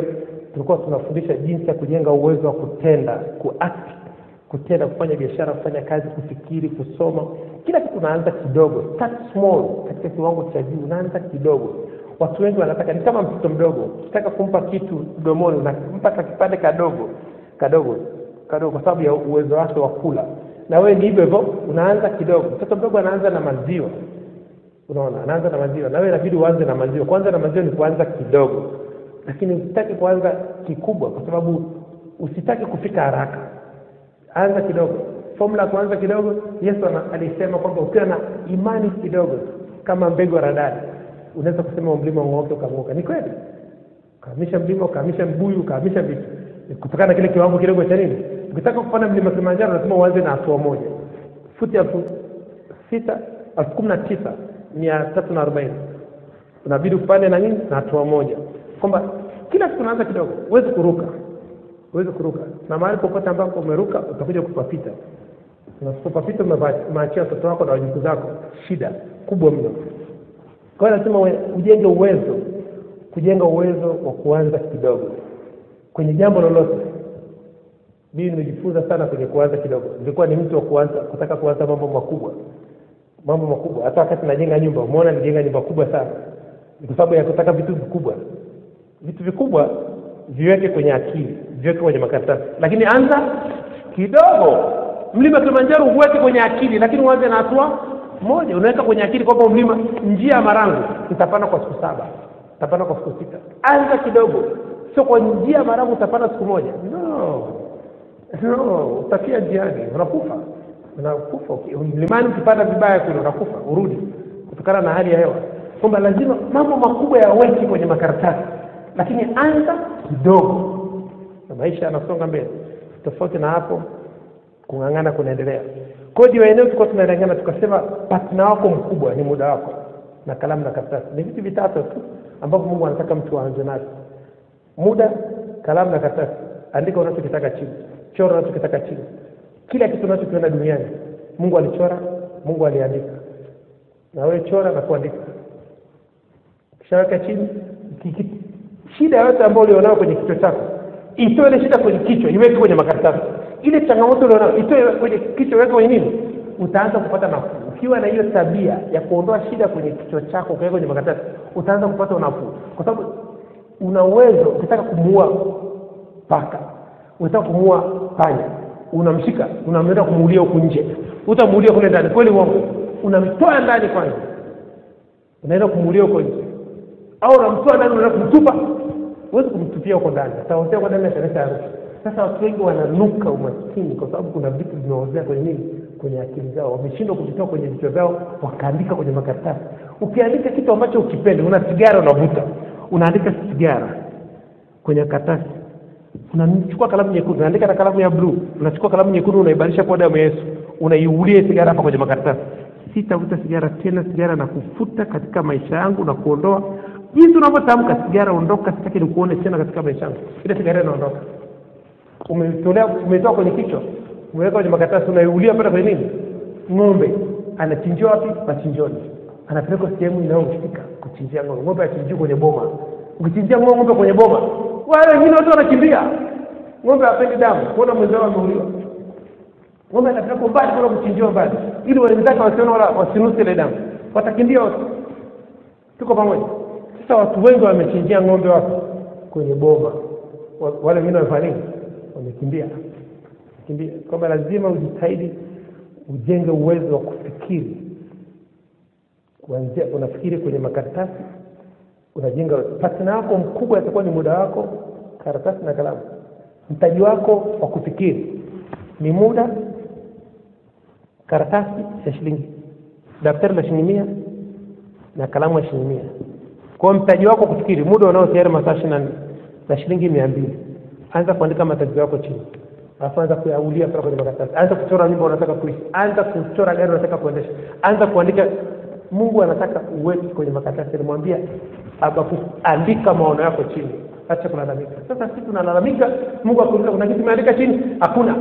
tulikuwa tunafundisha jinsi ya kujenga uwezo wa kutenda kuact kutenda kufanya biashara kufanya kazi kufikiri kusoma kila kitu unaanza kidogo start small katika kiwango cha juu unaanza kidogo watu wengi wanataka ni kama mtoto mdogo ukitaka kumpa kitu mdomoni unampa ka kipande kadogo kadogo kadogo kwa sababu ya uwezo wake wa kula na wewe ni hivyo hivyo unaanza kidogo mtoto mdogo anaanza na maziwa unaona anaanza na maziwa na wewe inabidi uanze na maziwa kwanza na maziwa ni kuanza kidogo lakini usitaki kuanza kikubwa kwa sababu usitaki kufika haraka anza kidogo formula ya kuanza kidogo yesu ana- alisema kwamba ukiwa na imani kidogo kama mbegu ya radari unaweza kusema mlima ung'oke ukang'oka ni kweli ukahamisha mlima ukahamisha mbuyu ukahamisha vitu Ni kutokana na kile kiwango kidogo cha nini ukitaka kupanda mlima kilimanjaro lazima uanze na hatua moja futi elfu sita elfu kumi na tisa mia tatu na arobaini unabidi upande na nini na hatua moja kwamba kila siku unaanza kidogo huwezi kuruka huwezi kuruka na mahali popote ambapo umeruka utakuja kupapita unapopapita umeva- umeachia watoto wako na wajukuu zako shida kubwa mno kwa hiyo lazima uwe- ujenge uwezo kujenga uwezo wa kuanza kidogo kwenye jambo lolote mimi nimejifunza sana kwenye kuanza kidogo nilikuwa ni mtu wa kuanza kutaka kuanza mambo makubwa mambo makubwa hata wakati najenga nyumba umeona nilijenga nyumba kubwa sana ni kwa sababu ya kutaka vitu vikubwa vitu vikubwa viweke kwenye akili viweke kwenye makaratasi lakini anza kidogo mlima kilimanjaro huweke kwenye akili lakini uanze na hatua moja unaweka kwenye akili kwamba mlima njia ya marangu itapanda kwa siku saba itapanda kwa siku sita anza kidogo sio kwa njia ya marangu utapanda siku moja no no utafia njiani unakufa unakufa Uki- mlimani ukipanda vibaya kule unakufa urudi kutokana na hali ya hewa kwamba lazima mambo makubwa yaweki kwenye makaratasi lakini anza kidogo na maisha yanasonga mbele tofauti na hapo kung'ang'ana kunaendelea kodi wa eneo tulikuwa tunalengana tukasema patna wako mkubwa ni muda wako na kalamu na karatasi ni vitu vitatu tu ambavyo mungu anataka mtu aanze navyo muda kalamu na karatasi andika unachokitaka chini chora unachokitaka chini kila kitu unachokiona duniani mungu alichora mungu aliandika na wewe chora na kuandika ukishaweka chini kiki- shida yote ambayo ulionayo kwenye kichwa chako itoe ile shida kwenye kichwa iweke kwenye makaratasi ile changamoto ulionayo itoe kwenye kichwa iweke kwenye nini utaanza kupata nafuu ukiwa na hiyo tabia ya kuondoa shida kwenye kichwa chako ukaweka kwenye makaratasi utaanza kupata unafuu kwa sababu una uwezo ukitaka kumuua paka unataka kumuua panya unamshika unamleta kumuulia huku nje utamuulia kule ndani kweli uongo unamtoa ndani kwanza unaenda kumuulia huko nje au unamtoa ndani unaenda kumtupa huwezi kumtupia huko ndani ataozea huko ndani ataleta harufu sasa watu wengi wananuka umaskini kwa sababu kuna vitu vimeozea kwenye nini kwenye akili zao wameshindwa kuvitoa kwenye vichwa vyao wakaandika kwenye makaratasi ukiandika kitu ambacho ukipende una sigara unavuta unaandika sigara kwenye karatasi unachukua kalamu nyekundu unaandika na kalamu ya bluu unachukua kalamu nyekundu unaibadilisha kwa damu ya yesu unaiulia sigara hapa kwenye makaratasi sitavuta sigara tena sigara na kufuta katika maisha yangu na kuondoa jinsi unavyotamka sigara ondoka sitaki nikuone tena katika maisha yangu ile sigara inaondoka umetolea umetoa kwenye kichwa umeweka kwenye makaratasi unaiulia pale kwenye nini ng'ombe anachinjiwa wapi machinjoni anapelekwa sehemu inayohusika kuchinjia ng'ombe ng'ombe achinjiwa kwenye boma ukichinjia ng'ombe ng'ombe kwenye boma wale wengine wote wanakimbia ng'ombe hapendi damu kuona mwenzao ameuliwa ng'ombe anapelekwa mbali kuna kuchinjiwa mbali ili wenzake wasione wala wasinuse ile damu watakimbia wote tuko pamoja sasa watu wengi wamechinjia ng'ombe wapi kwenye boma Wa- wale wengine wamefanya nini wamekimbia kimbia kwamba lazima ujitahidi ujenge uwezo wa kufikiri kuanzia unafikiri kwenye makaratasi unajenga partner wako mkubwa atakuwa ni muda wako karatasi na kalamu mtaji wako wa kufikiri ni muda karatasi ya shilingi daftari la shilingi mia na kalamu ya shilingi mia kwa hiyo mtaji wako wa kufikiri muda unao tayari masaa ishirini na nne na shilingi mia mbili anza kuandika matatizo yako chini alafu anza kuyaulia pale kwenye makaratasi anza kuchora nyumba unataka kuishi anza kuchora gari unataka kuendesha anza kuandika mungu anataka uweke kwenye makaratasi alimwambia abaku andika maono yako chini acha kulalamika sasa sisi tunalalamika mungu akuuliza kuna kitu imeandika chini hakuna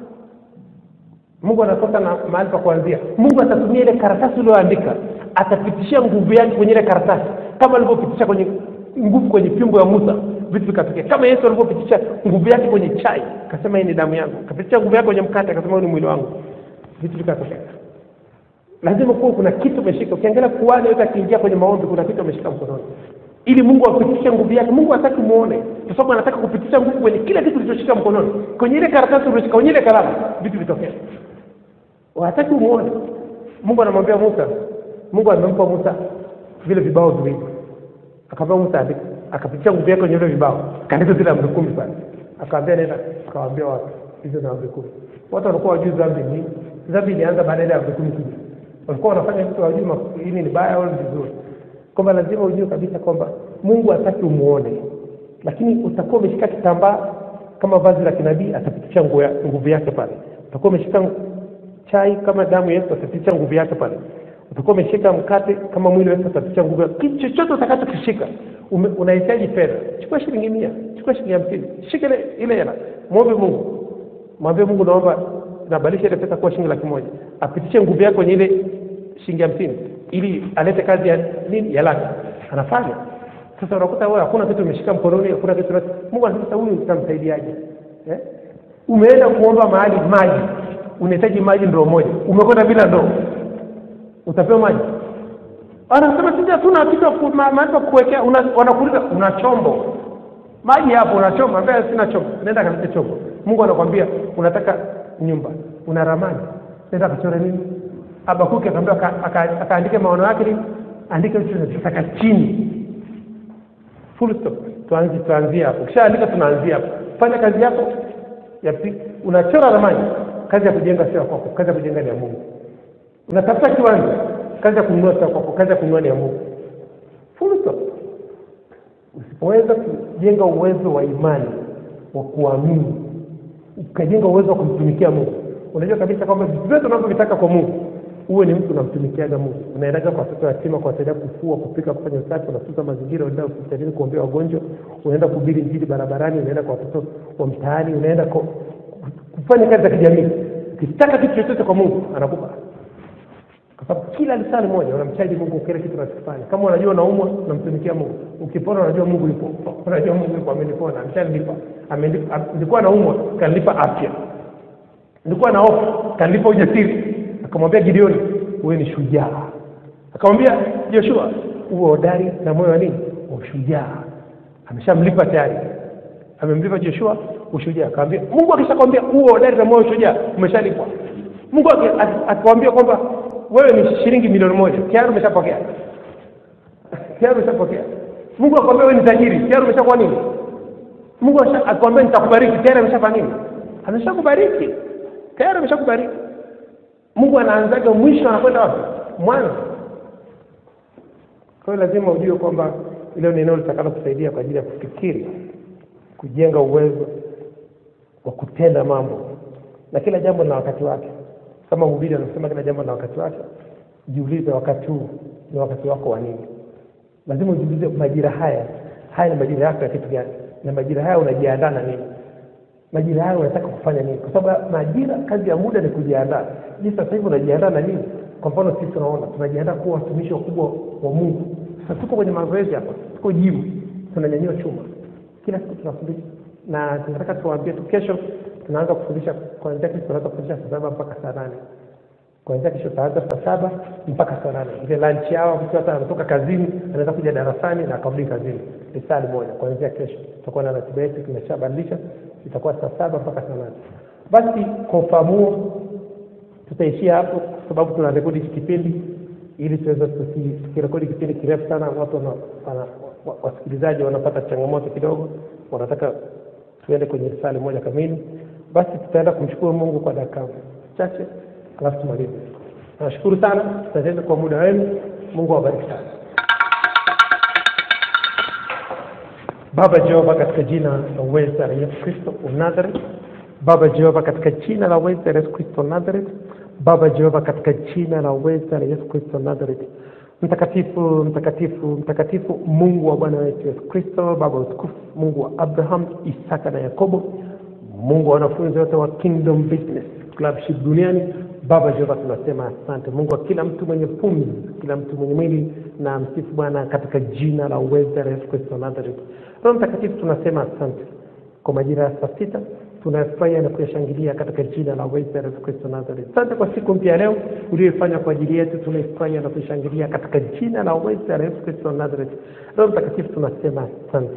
mungu anakosa na mahali pa kuanzia mungu atatumia ile karatasi ulioandika atapitishia nguvu yake kwenye ile karatasi kama alivyopitisha kwenye nguvu kwenye fimbo ya musa vitu vikatokea kama yesu alivyopitisha nguvu yake kwenye chai akasema hii ni damu yangu akapitisha nguvu yake kwenye mkate akasema huu ni mwili wangu vitu vikatokea lazima kuwa kuna kitu umeshika ukiangalia kuani yote akiingia kwenye maombi kuna kitu ameshika mkononi ili mungu apitishe nguvu yake mungu hataki muone kwa sababu anataka kupitisha nguvu kwenye kila kitu ulichoshika mkononi kwenye ile karatasi ulioshika kwenye ile kalamu vitu vitokea hataki umuone mungu anamwambia musa mungu amempa musa vile vibao viwili akamwambia musa andika akapitisha nguvu yake kwenye vile vibao kaandika zile amri kumi pale akawambia nenda akawaambia watu hizo na amri kumi watu walikuwa wajui dhambi ni nini dhambi ilianza baada ya amri kumi kuja walikuwa wanafanya vitu wajui hili ni baya au ni vizuri kwamba lazima ujue kabisa kwamba mungu hataki umuone lakini utakuwa umeshika kitambaa kama vazi la kinabii atapitisha nguvu ya- nguvu yake pale utakuwa umeshika chai kama damu ya yesu atapitisha nguvu yake pale utakuwa umeshika mkate kama mwili wa yesu atapitisha nguvu yake kitu chochote utakachokishika ume- unahitaji fedha chukua shilingi mia chukua shilingi hamsini shika ile ile hela mwombe mungu mwambie mungu naomba nabadilisha ile pesa kuwa shilingi laki moja apitishe nguvu yake kwenye ile shilingi hamsini ili alete kazi ya nini ya laki anafanya sasa unakuta wewe hakuna kitu umeshika mkononi hakuna kitu unacho- mungu anasema sasa huyu utamsaidiaje eh? umeenda kuomba mahali maji unahitaji maji ndoo moja umekwenda bila ndoo utapewa maji anasema sisi hatuna kitu ya ku- ma- mahali pa kuwekea una- wanakuuliza una chombo maji hapo una chombo ambaye sina chombo nenda kalete chombo mungu anakwambia unataka nyumba una ramani nenda kachore nini abakuki akaambia aka- aka- akaandike maono yake nini andika vitu tunataka chini full stop tuanze tuanzie hapo ukishaandika tunaanzia hapo fanya kazi yako ya pi- unachora ramani kazi ya kujenga sio ya kwako kazi ya kujenga ni ya mungu unatafuta kiwanja kazi ya kununua sio ya kwako kazi ya kununua ni ya mungu full stop usipoweza kujenga uwezo wa imani wa kuamini ukajenga uwezo wa kumtumikia mungu unajua kabisa kwamba vitu vyote unavyovitaka kwa mungu uwe ni mtu unamtumikiaga mungu unaendaga kwa watoto yatima kuwasaidia kufua kupika kufanya usafi unatunza mazingira unaenda hospitalini kuombea wagonjwa unaenda kuhubiri njili barabarani unaenda kwa watoto wa mtaani unaenda kwa- kufanya kazi za kijamii ukitaka kitu chochote kwa mungu anakupa kwa sababu kila lisali moja unamchaji mungu kile kitu unachokifanya kama unajua unaumwa unamtumikia mungu ukipona unajua mungu yupo unajua mungu yupo amenipona ameshanilipa Amenipa- am- nilikuwa naumwa kanilipa afya nilikuwa na hofu kanilipa ujasiri akamwambia gideoni wewe ni shujaa akamwambia joshua uwe hodari na moyo wa nini wa ushujaa ameshamlipa tayari amemlipa joshua ushujaa akamwambia mungu akishakwambia uwe hodari na moyo wa ushujaa umeshalipwa mungu aki- aki- akikwambia kwamba wewe ni shilingi milioni moja tayari umeshapokea tayari umeshapokea mungu akwambia wewe ni tajiri tayari umeshakuwa nini mungu asha- akwambia nitakubariki tayari ameshafanya nini ameshakubariki tayari ameshakubariki mungu anaanzaga mwisho anakwenda wapi mwanzo kwa hiyo lazima ujue kwamba hilo ni eneo litakalo kusaidia kwa ajili ya kufikiri kujenga uwezo wa kutenda mambo na kila jambo lina wakati wake kama mhubiri anasema kila jambo lina wakati wake jiulize wakati huu ni wakati wako wa nini lazima ujiulize majira haya haya ni majira yako ya kitu gani na majira haya unajiandaa na nini majira haya unataka kufanya nini kwa sababu majira kazi ya muda ni kujiandaa je sasa hivi unajiandaa na nini kwa mfano sisi tunaona tunajiandaa kuwa watumishi wakubwa wa mungu sasa tuko kwenye mazoezi hapa tuko jimu tunanyanyua chuma kila siku tunafundisha na tunataka tuwaambie tu kesho tunaanza kufundisha kuanzia kesho tunaanza kufundisha saa saba mpaka saa nane kuanzia kesho tutaanza saa saba mpaka saa nane ile lunch yao mtu hata anatoka kazini anaweza kuja darasani na akarudi kazini ni saa moja kuanzia kesho tutakuwa na ratiba yetu tumeshabadilisha itakuwa saa saba mpaka saa nane basi kwa ufahamu huo tutaishia hapo kwa sababu tuna rekodi hiki kipindi ili tuweze tusi- tukirekodi kipindi kirefu sana watu wana, wana, wa- wasikilizaji wanapata changamoto kidogo wanataka tuende kwenye risali moja kamili basi tutaenda kumshukuru mungu kwa dakika chache alafu tumalize nashukuru sana asanteni kwa muda wenu mungu awabariki sana baba jehova katika jina la uweza la yesu kristo unazaret baba jehova katika jina la uweza la yesu kristo nazaret baba jehova katika jina la uweza la yesu kristo nazaret mtakatifu mtakatifu mtakatifu mungu wa bwana wetu yesu kristo baba wa utukufu mungu wa abraham isaka na yakobo mungu wa wanafunzi wote wa kingdom business clubship duniani Baba Jehova, tunasema asante Mungu wa kila mtu mwenye pumzi, kila mtu mwenye mwili, na msifu Bwana katika jina la uweza la Yesu Kristo wa Nazareth. Roho Mtakatifu, tunasema asante kwa majira ya saa sita tunayafurahia na kuyashangilia katika jina la uweza la Yesu Kristo wa Nazareth. Asante kwa siku mpya leo uliyoifanya kwa ajili yetu, tunaifurahia na kuishangilia katika jina la uweza la Yesu Kristo wa Nazareth. Roho Mtakatifu, tunasema asante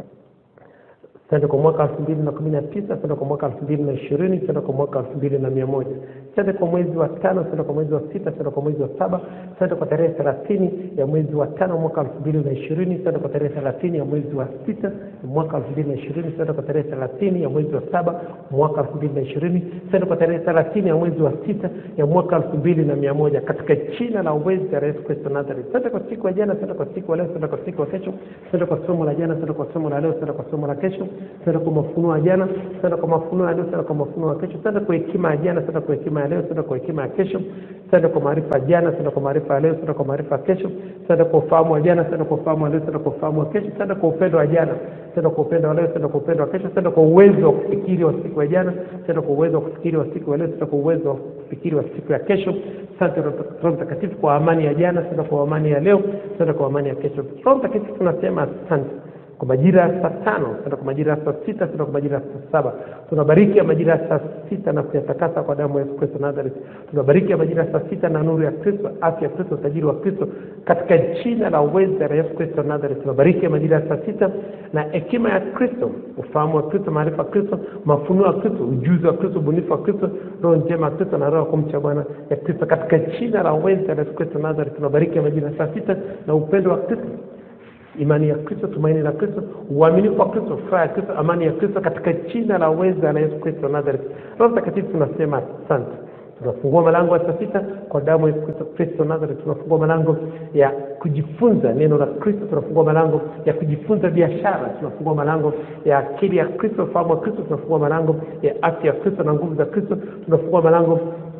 Asante kwa mwaka elfu mbili na kumi na tisa asante kwa mwaka elfu mbili na ishirini asante kwa mwaka elfu mbili na mia moja asante kwa mwezi wa tano asante kwa mwezi wa sita asante kwa mwezi wa saba asante kwa tarehe thelathini ya mwezi wa tano mwaka elfu mbili na ishirini asante kwa tarehe thelathini ya mwezi wa sita mwaka elfu mbili na ishirini asante kwa tarehe thelathini ya mwezi wa saba mwaka elfu mbili na ishirini asante kwa tarehe thelathini ya mwezi wa sita ya mwaka elfu mbili na mia moja katika jina la uwezi la Yesu Kristo Nazareth. Asante kwa siku ya jana, asante kwa siku ya leo, asante kwa siku ya kesho, asante kwa somo la jana, asante kwa somo la leo, asante kwa somo la kesho, asante kwa mafunuo ya jana, asante kwa mafunuo ya leo, asante kwa mafunuo ya kesho, asante kwa hekima ya jana, asante kwa hekima ya leo, asante kwa hekima ya kesho, asante kwa maarifa ya jana, asante kwa maarifa ya leo, asante kwa maarifa ya kesho, asante kwa ufahamu wa jana, asante kwa ufahamu wa leo, asante kwa ufahamu wa kesho, asante kwa upendo wa jana, asante kwa upendo wa leo, asante kwa upendo wa kesho, asante kwa uwezo wa kufikiri wa siku ya jana, asante kwa uwezo wa kufikiri wa siku ya leo, asante kwa uwezo wa kufikiri wa siku ya kesho. Asante Roho Mtakatifu kwa amani ya jana, asante kwa amani ya leo, asante kwa amani ya kesho. Roho Mtakatifu tunasema asante kwa majira ya saa tano, asante kwa majira ya saa sita, asante kwa majira ya saa saba. Tunabariki ya majira ya saa sita na kuyatakasa kwa damu ya Yesu Kristo Nazareth. Tunabariki ya majira ya saa sita na nuru ya Kristo, afya ya Kristo, utajiri wa Kristo, katika jina la uweza la Yesu Kristo Nazareth. Tunabariki ya majira ya saa sita na hekima ya Kristo, ufahamu wa Kristo, maarifa ya Kristo, mafunuo ya Kristo, ujuzi wa Kristo, ubunifu wa Kristo, roho njema ya Kristo na roho ya kumcha Bwana ya Kristo, katika jina la uweza la Yesu Kristo Nazareth. Tunabariki ya majira ya saa sita na upendo wa Kristo imani ya Kristo, tumaini la Kristo, uaminifu wa Kristo, furaha ya Kristo, amani ya Kristo, katika jina la uweza la Yesu Kristo Nazareth. Roho Mtakatifu, tunasema asante. Tunafungua malango ya saa sita kwa damu ya Yesu Kristo Kristo Nazareth. Tunafungua malango ya kujifunza neno la Kristo, tunafungua malango ya kujifunza biashara, tunafungua malango ya akili ya Kristo, ufahamu wa Kristo, tunafungua malango ya afya ya Kristo na nguvu za Kristo, tunafungua malango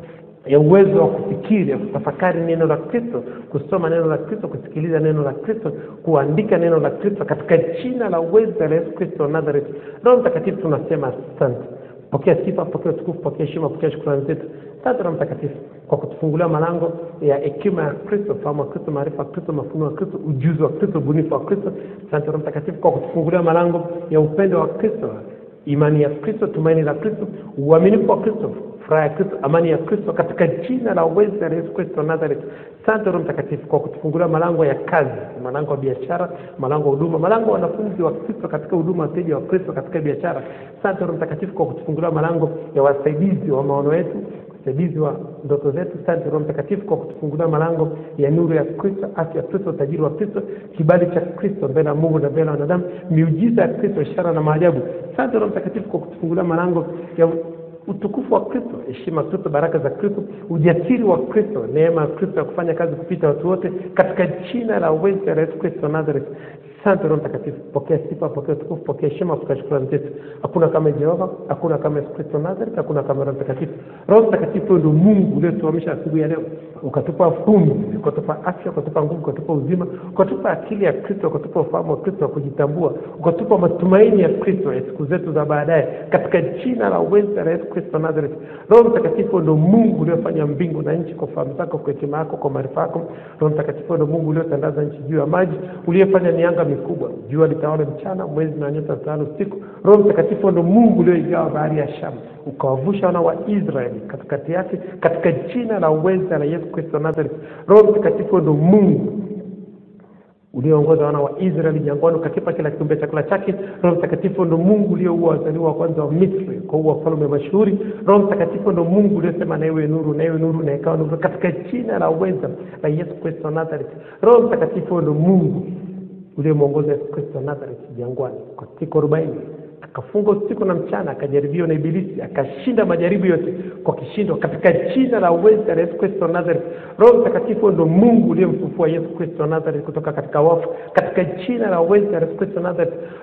ya uwezo wa kufikiri ya kutafakari neno la Kristo, kusoma neno la Kristo, kusikiliza neno la Kristo, kuandika neno la Kristo katika jina la uwezo la Yesu Kristo wa Nazareth. Roho Mtakatifu, tunasema asante. Pokea sifa, pokea utukufu, pokea heshima, pokea shukrani zetu. Asante Roho Mtakatifu kwa kutufungulia malango ya hekima ya Kristo, fahamu wa Kristo, maarifa ya Kristo, mafunuo ya Kristo, ujuzi wa Kristo, ubunifu wa Kristo. Asante Roho Mtakatifu kwa kutufungulia malango ya upendo wa Kristo, imani ya Kristo, tumaini la Kristo, uaminifu wa Kristo, furaha ya Kristo, amani ya Kristo, katika jina la uweza la Yesu Kristo wa Nazareth. Asante Roho Mtakatifu kwa kutufungulia malango ya kazi, malango ya biashara, malango ya huduma, malango ya wanafunzi wa Kristo katika huduma, wateja wa Kristo katika biashara. Asante Roho Mtakatifu kwa kutufungulia malango ya wasaidizi wa maono yetu msaidizi wa ndoto zetu. Asante Roho Mtakatifu kwa kutufungulia malango ya nuru ya Kristo, afya ya Kristo, utajiri wa Kristo, kibali cha Kristo mbele ya Mungu na mbele ya wanadamu, miujiza ya Kristo, ishara na maajabu. Asante Roho Mtakatifu kwa kutufungulia malango ya utukufu wa Kristo, heshima ya Kristo, baraka za Kristo, ujasiri wa Kristo, neema ya Kristo ya kufanya kazi kupita watu wote, katika jina la uweza la Yesu Kristo wa Nazareth. Asante Roho Mtakatifu, pokea sifa, pokea utukufu, pokea heshima, pokea shukrani zetu. Hakuna kama Jehova, hakuna kama Yesu Kristo Nazareth, hakuna kama Roho Mtakatifu. Roho Mtakatifu ndio Mungu uliotuamsha asubuhi ya leo, ukatupa pumzi, ukatupa afya, ukatupa nguvu, ukatupa uzima, ukatupa akili ya Kristo, ukatupa ufahamu wa Kristo wa kujitambua, ukatupa matumaini ya Kristo ya siku zetu za baadaye, katika jina la uweza la Yesu Kristo Nazareth. Roho Mtakatifu ndio Mungu uliofanya mbingu na nchi kwa fahamu zako, kwa hekima yako, kwa maarifa yako. Roho Mtakatifu ndio Mungu uliotandaza nchi juu ya maji, uliyefanya mianga mikubwa, jua litawale mchana, mwezi na nyota zitawale usiku. Roho Mtakatifu ndio Mungu ulioigawa bahari ya Shamu, ukawavusha wana wa Israeli katikati yake, katika jina la uweza la Yesu Kristo Nazareth. Roho Mtakatifu ndio Mungu ulioongoza wana wa Israeli jangwani, ukakipa kila kiumbe chakula chake. Roho Mtakatifu ndo Mungu ulioua wazaliwa wa kwanza wa Misri kwa uwa wafalme mashuhuri. Roho Mtakatifu ndo Mungu uliosema na iwe nuru, na iwe nuru, na ikawa nuru, katika jina la uweza la Yesu Kristo Nazareth. Roho Mtakatifu ndo Mungu uliyemwongoza Yesu Kristo Nazareth jangwani kwa siku arobaini akafunga usiku na mchana, akajaribiwa na Ibilisi, akashinda majaribu yote kwa kishindo, katika jina la uweza la Yesu Kristo Nazareth. Roho Mtakatifu ndo Mungu uliyemfufua Yesu Kristo Nazareth kutoka katika wafu, katika jina la uweza la Yesu Kristo Nazareth.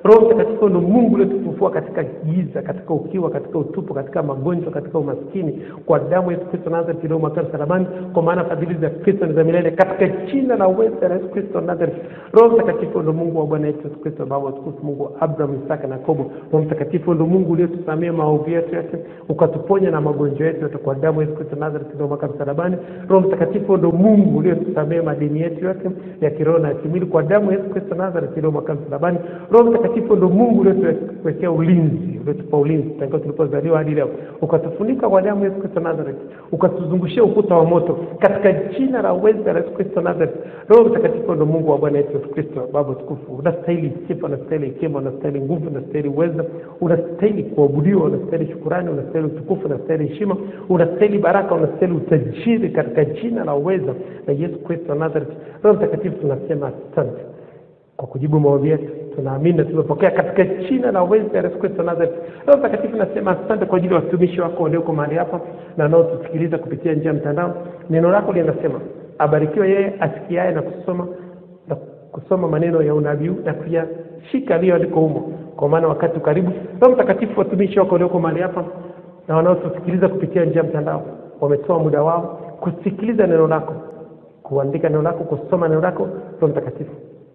roho mtakatifu ndo mungu uliotufufua katika giza katika ukiwa katika utupu katika magonjwa katika umaskini kwa damu ya yesu kristo nazareti iliyomwagika msalabani kwa maana fadhili za kristo ni za milele katika jina la uweza la yesu kristo nazareti roho mtakatifu ndo mungu wa bwana yetu yesu kristo baba watukufu mungu wa abraham isaka na yakobo roho mtakatifu ndo mungu uliotusamia maovu yetu yote ukatuponya na magonjwa yetu yote kwa damu ya yesu kristo nazareti iliyomwagika msalabani roho mtakatifu ndo mungu uliotusamia madini yetu yote ya kiroho na ya kimwili kwa damu ya yesu kristo nazareti iliyomwagika msalabani roho mtakatifu ndo mungu uliotuwekea ulinzi uliotupa ulinzi tangia tulipozaliwa hadi leo ukatufunika kwa damu ya yesu kristo nazareti ukatuzungushia ukuta wa moto katika jina la uweza la yesu kristo nazareti roho mtakatifu ndo mungu wa bwana yetu yesu kristo baba tukufu unastahili sifa unastahili hekima unastahili nguvu unastahili uweza unastahili kuabudiwa unastahili shukurani unastahili utukufu unastahili heshima unastahili baraka unastahili utajiri katika jina la uweza la yesu kristo nazareti roho mtakatifu tunasema asante kwa kujibu maombi yetu tunaamini na tumepokea katika jina la uweza ya yesu kristo nazareti roho mtakatifu nasema asante kwa ajili ya watumishi wako walioko mahali hapa na wanaotusikiliza kupitia njia ya mtandao neno lako linasema abarikiwe yeye asikiaye na kusoma na kusoma maneno ya unabii na kuyashika aliyoandikwa humo kwa maana wakati karibu roho mtakatifu watumishi wako walioko mahali hapa na wanaotusikiliza kupitia njia ya mtandao wametoa muda wao kusikiliza neno lako kuandika neno lako kusoma neno lako roho mtakatifu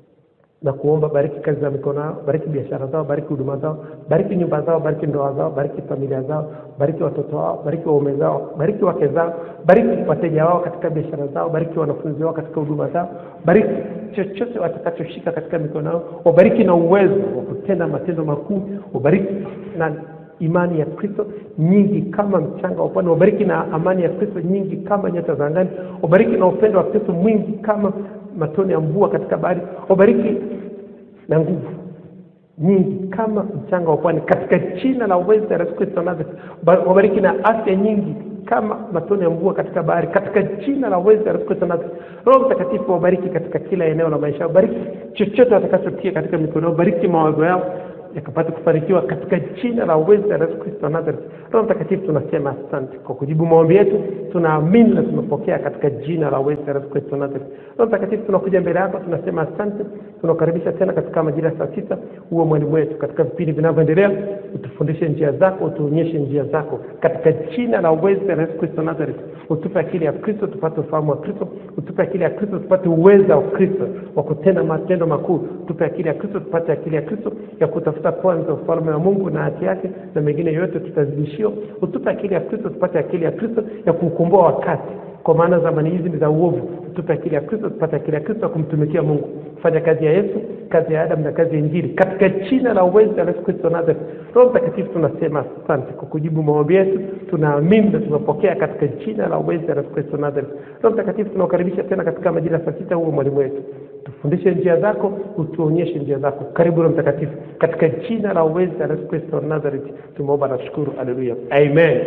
na kuomba bariki kazi za mikono yao bariki biashara zao bariki huduma zao bariki nyumba zao bariki ndoa zao bariki familia zao bariki watoto wao bariki waume zao bariki wake zao bariki wateja wao katika biashara zao bariki wanafunzi wao katika huduma zao bariki chochote watakachoshika katika mikono yao wabariki na uwezo wa kutenda matendo makuu wabariki na imani ya kristo nyingi kama mchanga wa pwani wabariki na amani ya kristo nyingi kama nyota za angani wabariki na upendo wa kristo mwingi kama matone ya mvua katika bahari wabariki na nguvu nyingi kama mchanga wa pwani katika jina la uweza la yesu kristo nazareti Ba- wabariki na afya nyingi kama matone ya mvua katika bahari katika jina la uweza la yesu kristo nazareti roho mtakatifu wabariki katika kila eneo la maisha yao bariki chochote watakachotia katika mikono yao bariki mawazo yao yakapata kufanikiwa katika jina la uweza la Yesu Kristo wa Nazareth. Roho Mtakatifu, tunasema asante kwa kujibu maombi yetu, tunaamini na tumepokea katika jina la uweza la Yesu Kristo wa Nazareth. Roho Mtakatifu, tunakuja mbele yako, tunasema asante, tunakaribisha tena katika majira ya saa sita, uwe mwalimu wetu katika vipindi vinavyoendelea, utufundishe njia zako, utuonyeshe njia zako katika jina la uweza la Yesu Kristo wa Nazareth. Utupe akili ya Kristo tupate ufahamu wa Kristo, utupe akili ya Kristo tupate uweza wa Kristo wa kutenda matendo makuu. Tupe akili ya Kristo tupate akili ya Kristo ya kutafuta kwanza ufalme wa Mungu na haki yake, na mengine yote tutazidishiwa. Utupe akili ya Kristo tupate akili ya Kristo ya kuukomboa wakati, kwa maana zamani hizi ni za uovu. Tupe akili ya Kristo tupate akili ya Kristo ya kumtumikia Mungu, kufanya kazi ya Yesu, kazi ya Adamu na kazi ya Injili, katika jina la uweza la Yesu Kristo Nazareth. Roho Mtakatifu, tunasema asante kwa kujibu maombi yetu, tunaamini na tumepokea katika jina la uweza la Yesu Kristo Nazareth. Roho Mtakatifu, tunakukaribisha tena katika majira ya saa sita, huo mwalimu wetu tufundishe njia zako, utuonyeshe njia zako. Karibu Roho Mtakatifu, katika jina la uweza la Yesu Kristo wa Nazareth tumeomba na kushukuru. Haleluya, amen.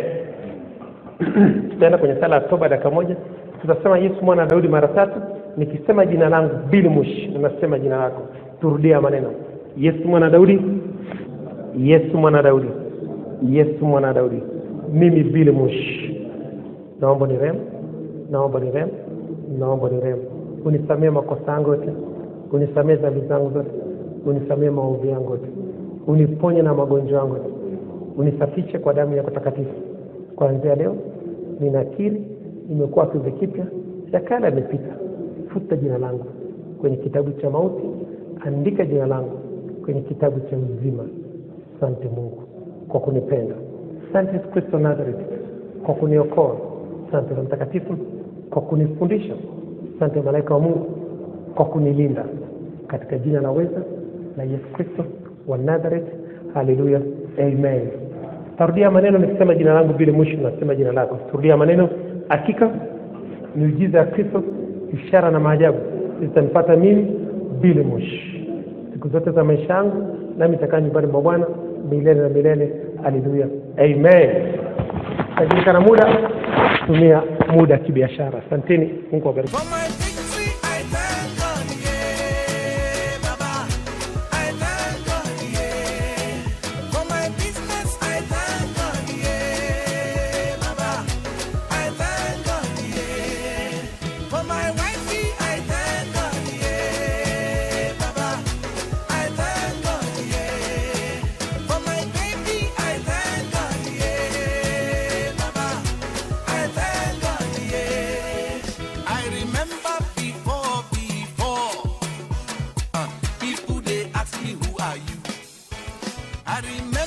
Tutaenda kwenye sala ya toba dakika moja, tutasema Yesu mwana wa Daudi mara tatu. Nikisema jina langu Billy Mush, ninasema jina lako. Turudia maneno: Yesu mwana wa Daudi, Yesu mwana wa Daudi, Yesu mwana wa Daudi. Mimi Billy Mush, naomba ni rehemu, naomba ni rehemu, naomba ni rehemu unisamee makosa yangu yote, unisamee dhambi zangu zote, unisamee maovu yangu yote, uniponye na magonjwa yangu yote, unisafishe kwa damu yako takatifu. Kuanzia leo ninakiri nimekuwa kiumbe kipya, ya kale yamepita. Futa jina langu kwenye kitabu cha mauti, andika jina langu kwenye kitabu cha uzima. Asante Mungu kwa kunipenda. Asante Yesu Kristo Nazareth kwa kuniokoa. Asante Roho Mtakatifu kwa kunifundisha asante malaika wa mungu kwa kunilinda katika jina la weza la yesu kristo wa nazareth haleluya amen tarudia maneno nikisema jina langu vile mwisho nasema jina lako tarudia maneno hakika miujiza ya kristo ishara na maajabu zitanipata mimi bila mwishi siku zote za maisha yangu nami itakaa nyumbani mwa bwana milele na milele haleluya amen tajulikana muda tumia muda kibiashara asanteni mungu awabariki For my victory, I thank God, yeah, Baba. I thank God, yeah. For my business, I thank God, yeah, Baba. I thank God, yeah. For my wifey, I thank God, yeah, Baba. I thank God, yeah. I remember